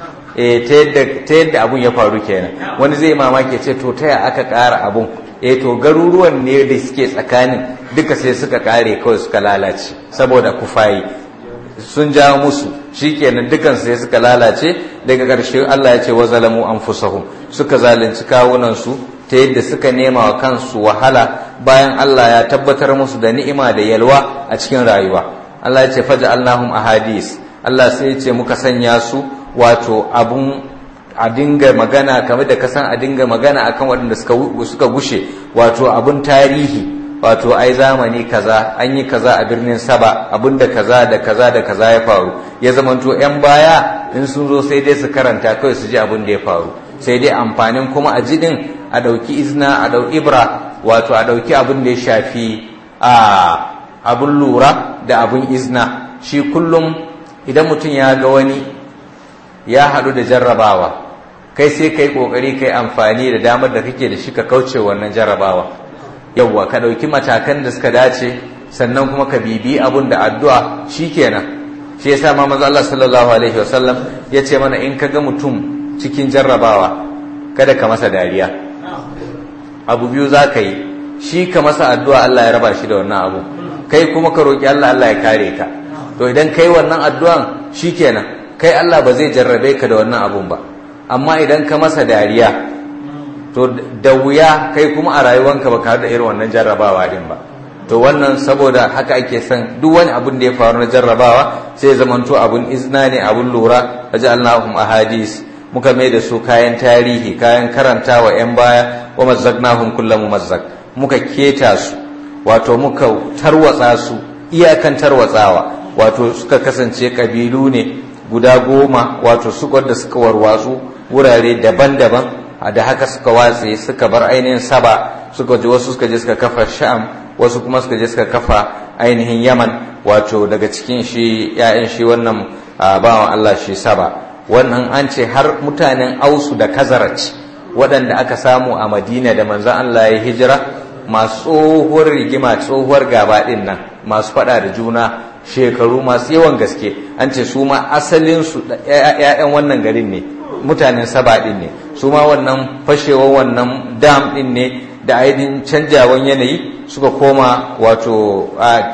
ta yadda abun ya faru kenan wani zai mamaki ce to ta aka ƙara abun eh to garuruwan ne da suke tsakanin duka sai suka ƙare kawai suka lalace saboda kufayi sun ja musu shikenan dukan sai suka lalace daga ƙarshe Allah ya ce wa zalamu anfusahum suka zalunci kawunan su ta yadda suka nema wa kansu wahala bayan Allah ya tabbatar musu da ni'ima da yalwa a cikin rayuwa Allah ya ce faja'alnahum ahadis Allah sai ya ce muka sanya su wato abun a dinga magana kamar da kasan a dinga magana akan waɗanda suka gushe wato abun tarihi wato ai zamani kaza an yi kaza a birnin saba abinda kaza da kaza da kaza ya faru ya zamanto yan baya in sun zo sai dai su karanta kawai su ji abin da ya faru sai dai amfanin kuma a jidin a ɗauki izna a ɗauki ibra wato a ɗauki abin da ya shafi a abin lura da abin izna shi kullum idan mutum ya ga wani ya haɗu da jarrabawa kai sai kai ƙoƙari kai amfani da damar da kake da shi ka kauce wannan jarrabawa yawwa ka ɗauki matakan da suka dace sannan kuma ka bibi abun da addu'a shikenan shi yasa ma manzo Allah sallallahu alaihi wasallam ya ce mana in ka ga mutum cikin jarrabawa kada ka masa dariya abu biyu za ka yi shi ka masa addu'a Allah ya raba shi da wannan abu kai kuma ka roƙi Allah Allah ya kare ka to idan kai wannan addu'an shikenan kai Allah ba zai jarrabe ka da wannan abun ba amma idan ka masa dariya to da wuya kai kuma a rayuwanka ba ka da irin wannan jarrabawa din ba to wannan saboda haka ake son duk wani abun da ya faru na jarrabawa sai ya zamanto abun izna ne abun lura waja'alnahum ahadis muka mai da su kayan tarihi kayan karantawa yan baya wa mazzaqnahum kullu mumazzaq muka keta su wato muka tarwatsa su iyakan tarwatsawa wato suka kasance kabilu ne guda goma wato su da suka warwatsu wurare daban-daban da haka suka watse suka bar ainihin saba suka je wasu suka je suka kafa sham wasu kuma suka je suka kafa ainihin yaman wato daga cikin shi ya'yan shi wannan bawan Allah shi saba wannan an ce har mutanen ausu da kazarac waɗanda aka samu a madina da manzan Allah ya hijira masu tsohuwar rigima tsohuwar gaba ɗin nan masu faɗa da juna shekaru masu yawan gaske an ce su ma asalinsu ‘ya'yan wannan garin ne mutanen saba ɗin ne su ma wannan fashewar wannan dam ɗin ne da ainihin canjawan yanayi suka koma wato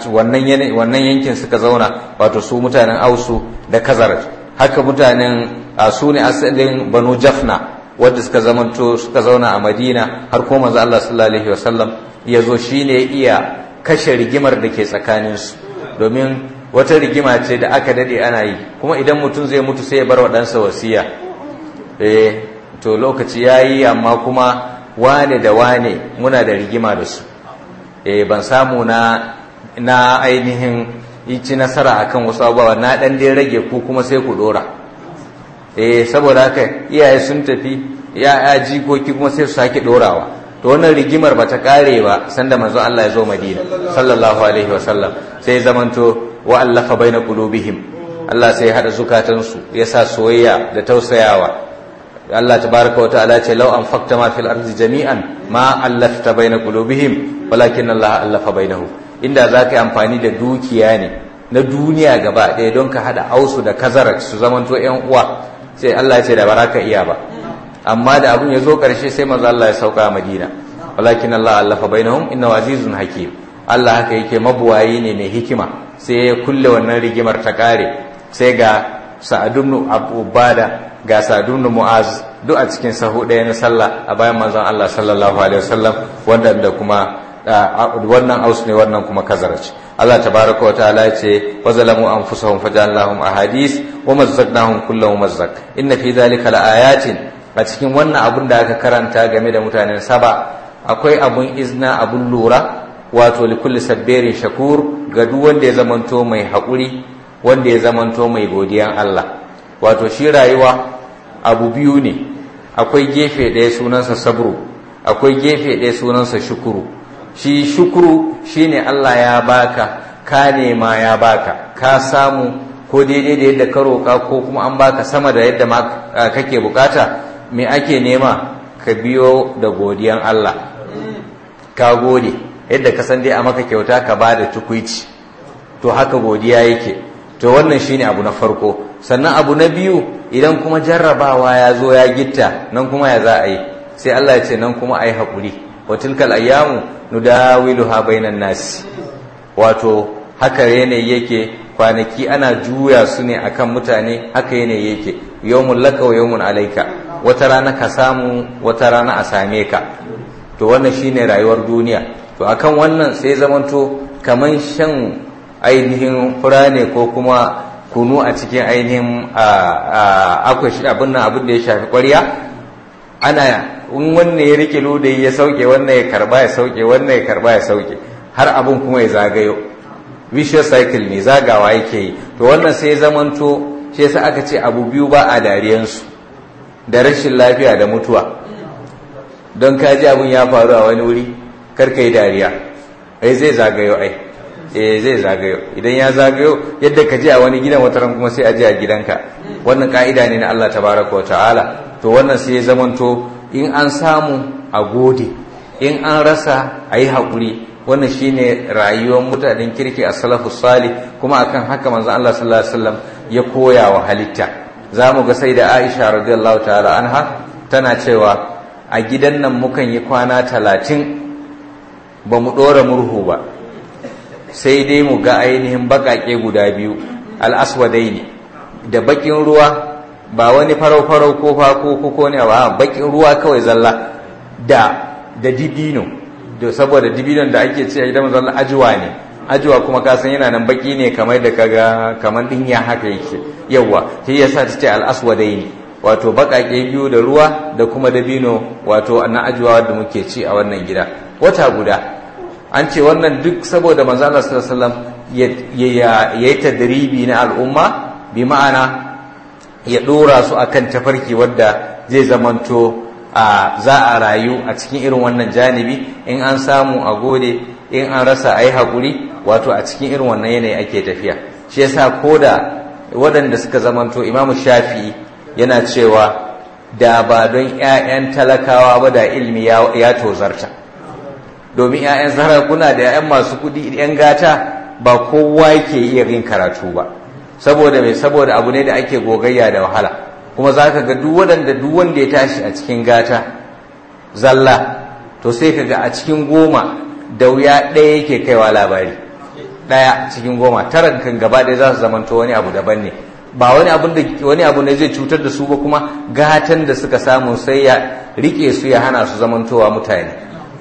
wannan yankin suka zauna wato su mutanen ausu da kazarat haka mutanen su ne asalin banu jafna wadda suka zamanto suka zauna a madina har kuma manzo Allah sallallahu alaihi wasallam ya zo shine iya kashe rigimar da ke tsakaninsu domin wata rigima ce da aka dade ana yi kuma idan mutum zai mutu sai ya bar wa ɗansa wasiya eh to lokaci yayi amma kuma wane da wane muna da rigima da su eh ban samu na na ainihin ci nasara akan wasu abubuwa na dan dai rage ku kuma sai ku dora eh saboda haka iyaye sun tafi ya jikoki kuma sai su sake dorawa to wannan rigimar bata kare ba sanda manzo Allah ya zo Madina sallallahu alaihi wasallam sai zamanto wa allafa baina qulubihim Allah sai ya hada zukatansu ya sa soyayya da tausayawa Allah tabaraka wa ta'ala ce law anfaqta ma fil ardi jami'an ma allafta baina qulubihim walakin Allah allafa bainahum inda zaka yi amfani da dukiya ne na duniya gaba ɗaya don ka hada ausu da kazarat su zamanto ƴan uwa sai Allah ya ce da baraka iya ba amma da abun ya zo ƙarshe sai manzo Allah ya sauka a Madina walakin Allah allafa bainahum innahu azizun hakim Allah haka yake mabuwayi ne mai hikima sai ya kulle wannan rigimar ta kare sai ga Sa'ad ibn Ubada ga Sa'ad ibn Mu'az duk a cikin sahu ɗaya na sallah a bayan manzon Allah sallallahu alaihi wasallam wanda da kuma wannan aus ne wannan kuma kazarace Allah tabaraka wa ta'ala ya ce wa zalamu anfusahum fajalnahum ahadis wa mazzaqnahum kullu mazzaq inna fi dhalika laayatin a cikin wannan abun da aka karanta game da mutanen saba akwai abun izna abun lura wato likulli sabbirin shakur ga duk wanda ya zamanto mai haƙuri wanda ya zamanto mai godiyan Allah wato shi rayuwa abu biyu ne akwai gefe ɗaya sunansa sabru akwai gefe ɗaya sunansa shukuru shi shukuru shine Allah ya baka ka nema ya baka ka samu ko daidai da yadda ka roƙa ko kuma an baka sama da yadda ma kake bukata me ake nema ka biyo da godiyan Allah ka gode yadda ka san dai a maka kyauta ka ba da tukuici to haka godiya yake to wannan shine abu na farko sannan abu na biyu idan kuma jarrabawa ya zo ya gitta nan kuma ya za a yi sai Allah ya ce nan kuma a yi haƙuri wa tilkal ayyamu nudawiluha bainan nasi wato haka yanayi yake kwanaki ana juya su ne akan mutane haka yanayi yake yawmun laka wa yawmun alaika wata rana ka samu wata rana a same ka to wannan shine rayuwar duniya to akan wannan sai zamanto kaman shan ainihin fura ne ko kuma kunu a cikin ainihin akwai abin nan abin da ya shafi ƙwarya ana in wannan ya rike ludayi ya sauke wannan ya karba ya sauke wannan ya karba ya sauke har abin kuma ya zagayo vicious cycle ne zagawa yake yi to wannan sai zamanto shi yasa aka ce abu biyu ba a dariyansu da rashin lafiya da mutuwa don ka ji abin ya faru a wani wuri kar ka yi dariya ai zai zagayo ai eh zai zagayo idan ya zagayo yadda ka ji a wani gidan wata ran kuma sai a ji a gidanka wannan ka'ida ne na Allah tabaraka wa ta'ala to wannan sai ya zamanto in an samu a gode in an rasa a yi haƙuri wannan shine rayuwar mutanen kirki a salafus salih kuma akan haka manzon Allah sallallahu alaihi wasallam ya koya wa halitta za mu ga sai da Aisha radiyallahu ta'ala anha tana cewa a gidan nan mukan yi kwana talatin ba mu ɗora murhu ba sai dai mu ga ainihin baƙaƙe guda biyu al'aswadai ne da baƙin ruwa ba wani farau-farau ko fako ko ne ba baƙin ruwa kawai zalla da da dibino da saboda dibinon da ake ce a gidan manzon Allah ajuwa ne ajuwa kuma ka san yana nan baki ne kamar da kaga kamar dinya haka yake yawa shi yasa ta ce al-aswadaini wato baƙaƙe biyu da ruwa da kuma dabino wato na ajuwa da muke ci a wannan gida wata guda an ce wannan duk saboda manzo Allah sallallahu alaihi wasallam ya yi tadribi na al'umma bi ma'ana ya dora su akan tafarki wadda zai zamanto a za a rayu a cikin irin wannan janibi in an samu a gode in an rasa a yi haƙuri wato a cikin irin wannan yanayi ake tafiya shi yasa ko da waɗanda suka zamanto imamu shafi'i yana cewa da ba don 'ya'yan talakawa ba da ilimi ya tozarta domin 'ya'yan sarakuna da 'ya'yan masu kudi 'yan gata ba kowa yake iya yin karatu ba saboda mai saboda abu ne da ake gogayya da wahala kuma za ka ga duk waɗanda duk wanda ya tashi a cikin gata zalla to sai ka ga a cikin goma da wuya ɗaya yake kaiwa labari ɗaya cikin goma tara kan gaba ɗaya za su zamanto wani abu daban ne ba wani abun da wani abu ne zai cutar da su ba kuma gatan da suka samu sai ya rike su ya hana su zamantowa mutane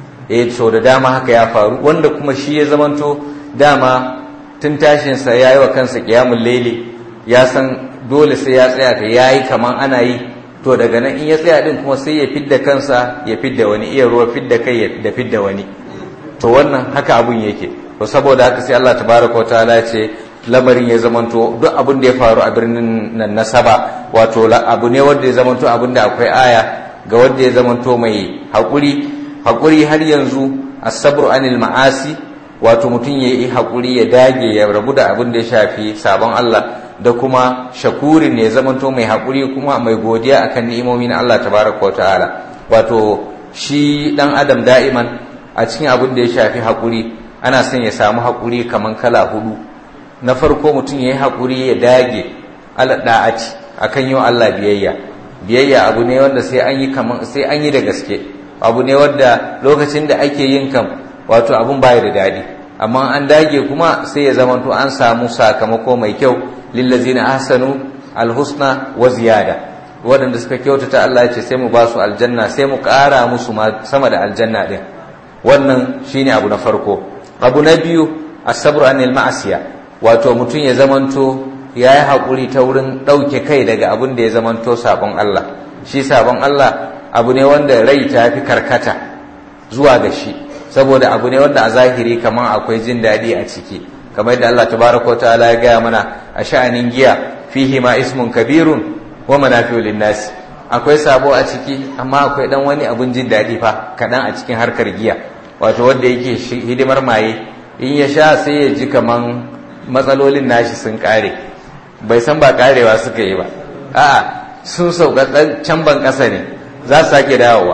eh so da dama haka ya faru wanda kuma shi ya zamanto dama tun tashin sa yayi wa kansa qiyamul layli ya san dole sai ya tsaya ta yayi kaman ana yi to daga nan in ya tsaya din kuma sai ya fidda kansa ya fidda wani iya ruwa fidda kai da fidda wani to wannan haka abun yake to saboda haka sai Allah tabaraka wa ta'ala ya ce lamarin ya zamanto duk abin da ya faru a birnin nan na saba wato abu ne wanda ya zamanto abin da akwai aya ga wanda ya zamanto mai haƙuri haƙuri har yanzu asabru anil ma'asi wato mutum ya yi haƙuri ya dage ya rabu da abin da ya shafi sabon Allah da kuma shakurin ne ya zamanto mai haƙuri kuma mai godiya akan ni'imomi na Allah tabaraka wa ta'ala wato shi dan adam da'iman a cikin abin da ya shafi haƙuri ana son ya samu haƙuri kaman kala hudu na farko mutum ya yi haƙuri ya dage alaɗa'aci a kan yi wa Allah biyayya biyayya abu ne wanda sai an yi kaman sai an yi da gaske abu ne wanda lokacin da ake yin kam wato abun baya da daɗi amma an dage kuma sai ya zamanto an samu sakamako mai kyau lillazina ahsanu alhusna wa ziyada waɗanda suka kyautata Allah ya ce sai mu ba su aljanna sai mu ƙara musu sama da aljanna ɗin wannan shine abu na farko abu na biyu asabru anil ma'asiya wato mutum ya zamanto ya yi haƙuri ta wurin ɗauke kai daga abin da ya zamanto sabon Allah shi sabon Allah abu ne wanda rai ta fi karkata zuwa ga shi saboda abu ne wanda a zahiri kamar akwai jin daɗi a ciki kamar yadda Allah tabaraka ta'ala ya gaya mana a sha'anin giya fihi ma ismun kabirun wa manafi'u linnasi akwai sabo a ciki amma akwai dan wani abun jin daɗi fa kaɗan a cikin harkar giya wato wanda yake hidimar maye in ya sha sai ya ji kaman matsalolin nashi sun kare bai san ba karewa suka yi ba a'a sun sauka can ban ƙasa ne za su sake dawowa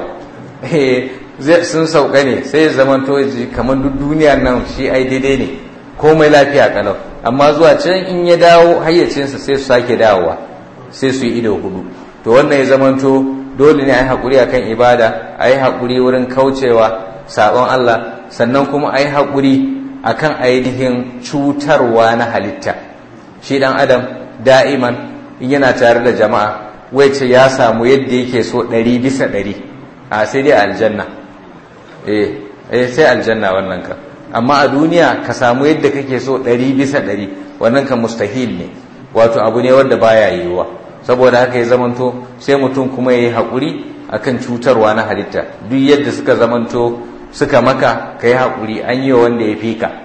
sun sauka ne sai ya zama to kamar duk duniya nan shi ai daidai ne komai lafiya kalau amma zuwa can in ya dawo hayyacinsa sai su sake dawowa sai su yi ido hudu to wannan ya zama to dole ne a yi haƙuri akan ibada a yi haƙuri wurin kaucewa sabon Allah sannan kuma a yi haƙuri akan ainihin cutarwa na halitta shi dan adam da'iman in yana tare da jama'a wai ce ya samu yadda yake so ɗari bisa ɗari a sai dai aljanna eh eh sai aljanna wannan ka amma a duniya ka samu yadda kake so ɗari bisa ɗari wannan kan mustahil ne wato abu ne wanda baya yiwuwa saboda haka ya zamanto sai mutum kuma ya yi haƙuri akan cutarwa na halitta duk yadda suka zamanto suka maka ka yi haƙuri an yi wa wanda ya fi ka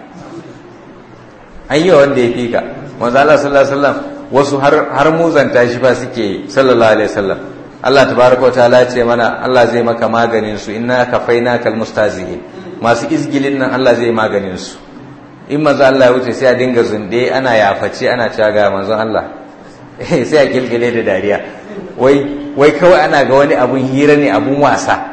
an yi wa wanda ya fi ka manzo Allah sallallahu alaihi wasallam wasu har har muzanta shi fa suke sallallahu alaihi wasallam Allah tabaraka wa ta'ala ce mana Allah zai maka maganin su inna kafaina kal mustazihin masu izgilin nan Allah zai maganin su in manzo Allah ya wuce sai a dinga zunde ana yafaci ana cewa ga manzon Allah sai a kilkile da dariya wai wai kawai ana ga wani abun hira ne abun wasa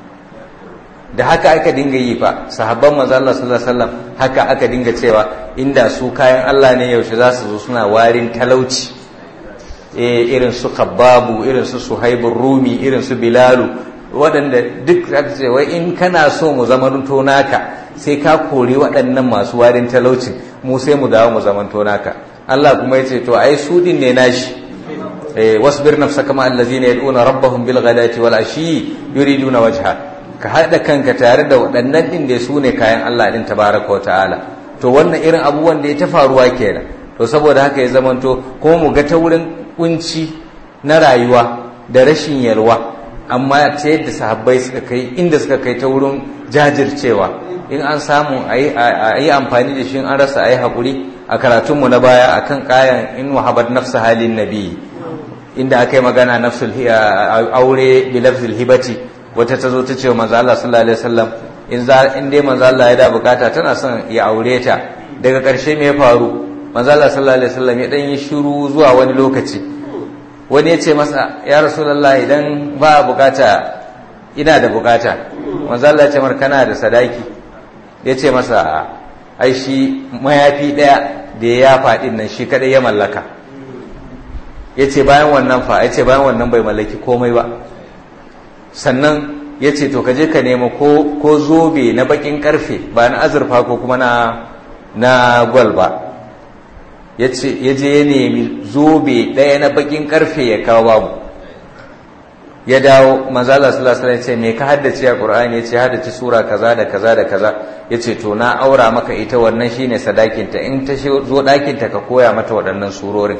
da haka aka dinga yi fa sahabban manzo Allah sallallahu alaihi wasallam haka aka dinga cewa inda su kayan Allah ne yaushe za su zo suna warin talauci eh irin su Kabbabu irin su Suhaibur Rumi irin su Bilalu waɗanda duk aka ce wai in kana so mu zamanto naka sai ka kori waɗannan masu warin talauci mu sai mu dawo mu zamanto naka Allah kuma ya ce to ai su din ne nashi eh wasbir nafsaka ma allazina yad'una rabbahum bil ghadati wal ashi yuriduna wajha ka haɗa kanka tare da waɗannan ɗin da su ne kayan Allah ɗin tabaraka wa ta'ala to wannan irin abubuwan da ya ta faruwa kenan to saboda haka ya zamanto kuma mu ga ta wurin kunci na rayuwa da rashin yalwa amma ta yadda sahabbai suka kai inda suka kai ta wurin jajircewa in an samu a yi amfani da shi an rasa a yi haƙuri a karatunmu na baya akan kayan in wahabar nafsa halin nabi inda aka yi magana nafsul aure bi lafzul hibati wata ta zo ta ce wa manzo Allah sallallahu alaihi wasallam in za in dai manzo Allah ya da bukata tana son ya aure ta daga ƙarshe me ya faru manzo Allah sallallahu alaihi wasallam ya dan yi shiru zuwa wani lokaci wani ya ce masa ya rasulullah idan ba bukata ina da bukata manzo Allah ya ce mar kana da sadaki ya ce masa ai shi mayafi daya da ya faɗi nan shi kadai ya mallaka ya ce bayan wannan fa ya ce bayan wannan bai mallaki komai ba sannan ya ce to kaje ka nema ko zobe na bakin karfe ba na azurfa ko kuma na na gwal ba ya je ya nemi zobe ɗaya na bakin karfe ya kawo babu ya dawo manzala sallallahu alaihi ce me ka haddace a qur'ani yace haddace sura kaza da kaza da kaza yace to na aura maka ita wannan shine sadakinta in ta zo ɗakinta ka koya mata waɗannan surorin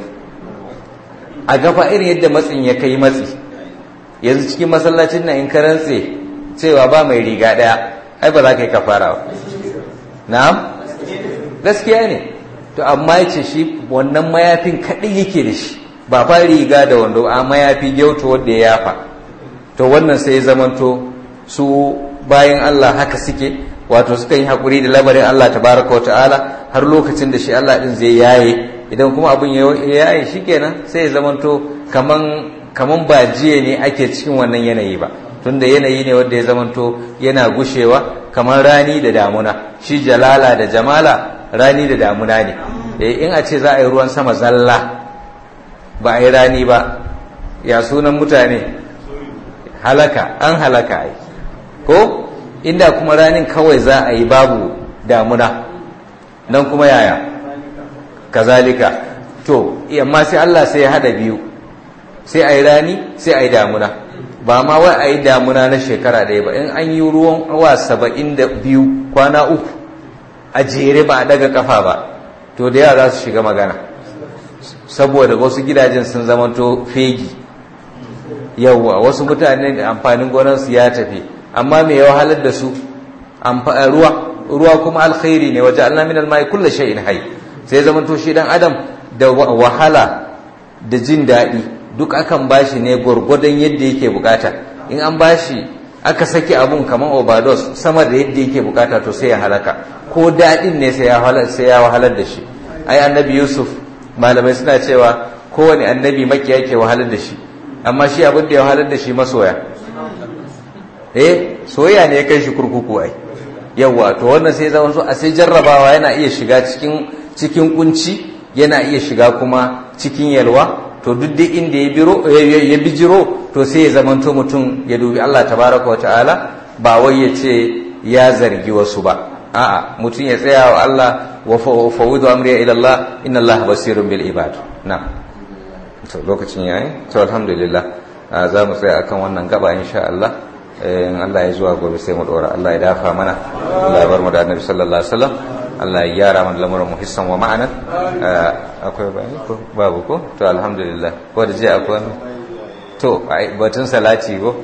a gaba irin yadda matsin ya kai matsi yanzu cikin masallacin nan in ka rantse cewa ba mai riga ɗaya ai ba za ka yi kafara ba na'am gaskiya ne to amma yace shi wannan mayafin kaɗai yake da shi ba fa riga da wando a mayafi gyauto wanda ya yafa to wannan sai zamanto su bayan Allah haka suke wato suka yi haƙuri da lamarin Allah tabaraka wa ta'ala har lokacin da shi Allah din zai yaye idan kuma abin ya yaye shikenan sai ya zamanto kaman kaman ba jiya ne ake cikin wannan yanayi ba tunda yanayi ne wanda ya zamanto yana gushewa kamar rani da damuna shi jalala da jamala rani da damuna ne in a ce za a yi ruwan sama zalla ba a yi rani ba ya sunan mutane halaka an halaka ai ko inda kuma ranin kawai za a yi babu damuna nan kuma yaya kazalika to amma sai Allah sai ya hada biyu sai a yi rani sai a yi damuna ba ma wai a yi damuna na shekara ɗaya ba in an yi ruwan awa saba'in da biyu kwana uku a jere ba a daga kafa ba to da yawa za su shiga magana saboda wasu gidajen sun zamanto fegi yawwa wasu mutane amfanin gonarsu ya tafi amma mai yawa halar da su ruwa ruwa kuma alkhairi ne waje Allah min almai kullu shay'in hayy sai zamanto shi dan adam da wahala da jin daɗi duk akan bashi ne gwargwadon yadda yake bukata in an bashi aka saki abun kamar overdose sama da yadda yake bukata to sai ya halaka ko daɗin ne sai ya wahalar da shi ai annabi yusuf malamai suna cewa kowane annabi makiya ke wahalar da shi amma shi abin da ya wahalar da shi masoya eh soyayya ne ya kai shi kurkuku ai yawa to wannan sai zama so a sai jarrabawa yana iya shiga cikin cikin kunci yana iya shiga kuma cikin yalwa to duk dai inda ya biro ya bijiro to sai ya zamanto mutum ya dubi Allah tabaraka wa ta'ala ba wai ya ce ya zargi wasu ba a'a mutum ya tsaya wa Allah wa fawudu amri ila Allah inna Allah basirun bil ibad na to lokacin yayi to alhamdulillah za mu tsaya akan wannan gaba insha Allah in Allah ya zuwa gobe sai mu dora Allah ya dafa mana Allah ya bar mu da Annabi sallallahu alaihi wasallam Allah ya gyara mana lamuran mu hissan wa ma'anan akwai bayani ko babu ko to alhamdulillah ko da je akwai to batun salati ko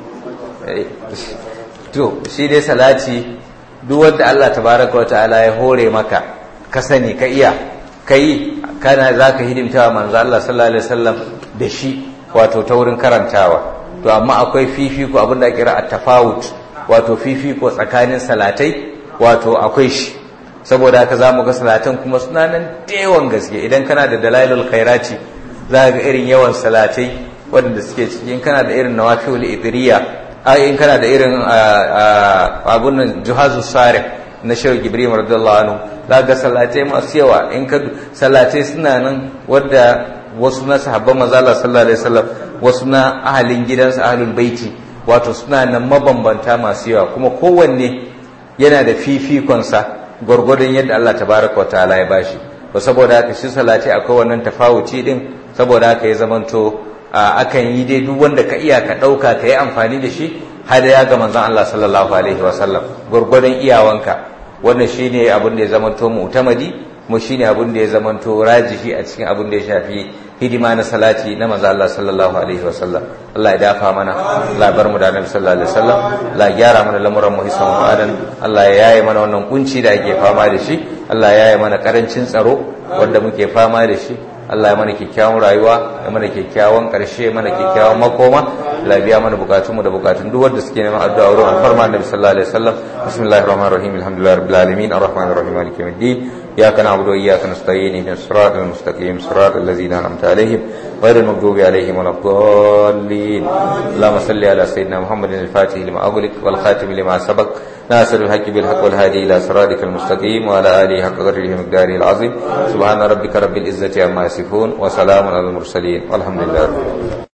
to shi dai salati duk wanda Allah tabaraka wa ta'ala ya hore maka ka sani ka iya kai kana zaka hidimta wa manzo Allah sallallahu alaihi wasallam da shi wato ta wurin karantawa to amma akwai fifiko abin da kira at-tafawut wato fifiko tsakanin salatai wato akwai shi saboda haka zamu ga salatan kuma suna nan yawan gaske idan kana da dalailul khairati za ga irin yawan salatai waɗanda suke cikin kana da irin nawafil idriya ai in kana da irin abun nan juhazus sarih na shehu gibril radiyallahu anhu za ga salatai masu yawa in ka salatai suna nan wadda wasu na sahabban manzo Allah sallallahu alaihi wasallam wasu na ahalin gidansa ahlul baiti wato suna nan mabambanta masu yawa kuma kowanne yana da fifikonsa gwargwadon yadda Allah tabaraka wa ta'ala ya bashi to saboda haka shi salati akwai wannan tafawuci din saboda haka ya zamanto akan yi dai duk wanda ka iya ka ɗauka ka yi amfani da shi hadaya ga manzon Allah sallallahu alaihi wasallam gurgurdan iyawanka wannan shine abin da ya zamanto mu'tamadi mu shine abin da ya zamanto rajihi a cikin abin da ya shafi hidima na salati na manzo Allah sallallahu alaihi wasallam Allah ya dafa mana Allah ya bar mu da Annabi sallallahu alaihi wasallam Allah ya gyara mana lamuran mu hisan mu'adan Allah ya yaye mana wannan kunci da ake fama da shi Allah ya yaye mana karancin tsaro wanda muke fama da shi Allah ya mana kyakkyawan rayuwa ya mana kyakkyawan ƙarshe mana kyakkyawan makoma Allah ya biya mana bukatun mu da bukatun duk wanda suke neman addu'a wurin alfarma Annabi sallallahu alaihi wasallam bismillahir rahmanir rahim alhamdulillahi rabbil alamin arrahmanir rahim maliki yawmiddin iyyaka na'budu wa iyyaka nasta'in ihdinas siratal mustaqim siratal ladzina an'amta alaihim ghayril maghdubi alaihim waladdallin اللهم صل على سيدنا محمد الفاتح لما أغلق والخاتم لما سبق ناصر الحق بالحق والهادي إلى صراطك المستقيم وعلى آله حق قدره ومقداره العظيم سبحان ربك رب العزة عما يصفون وسلام على المرسلين والحمد لله رب العالمين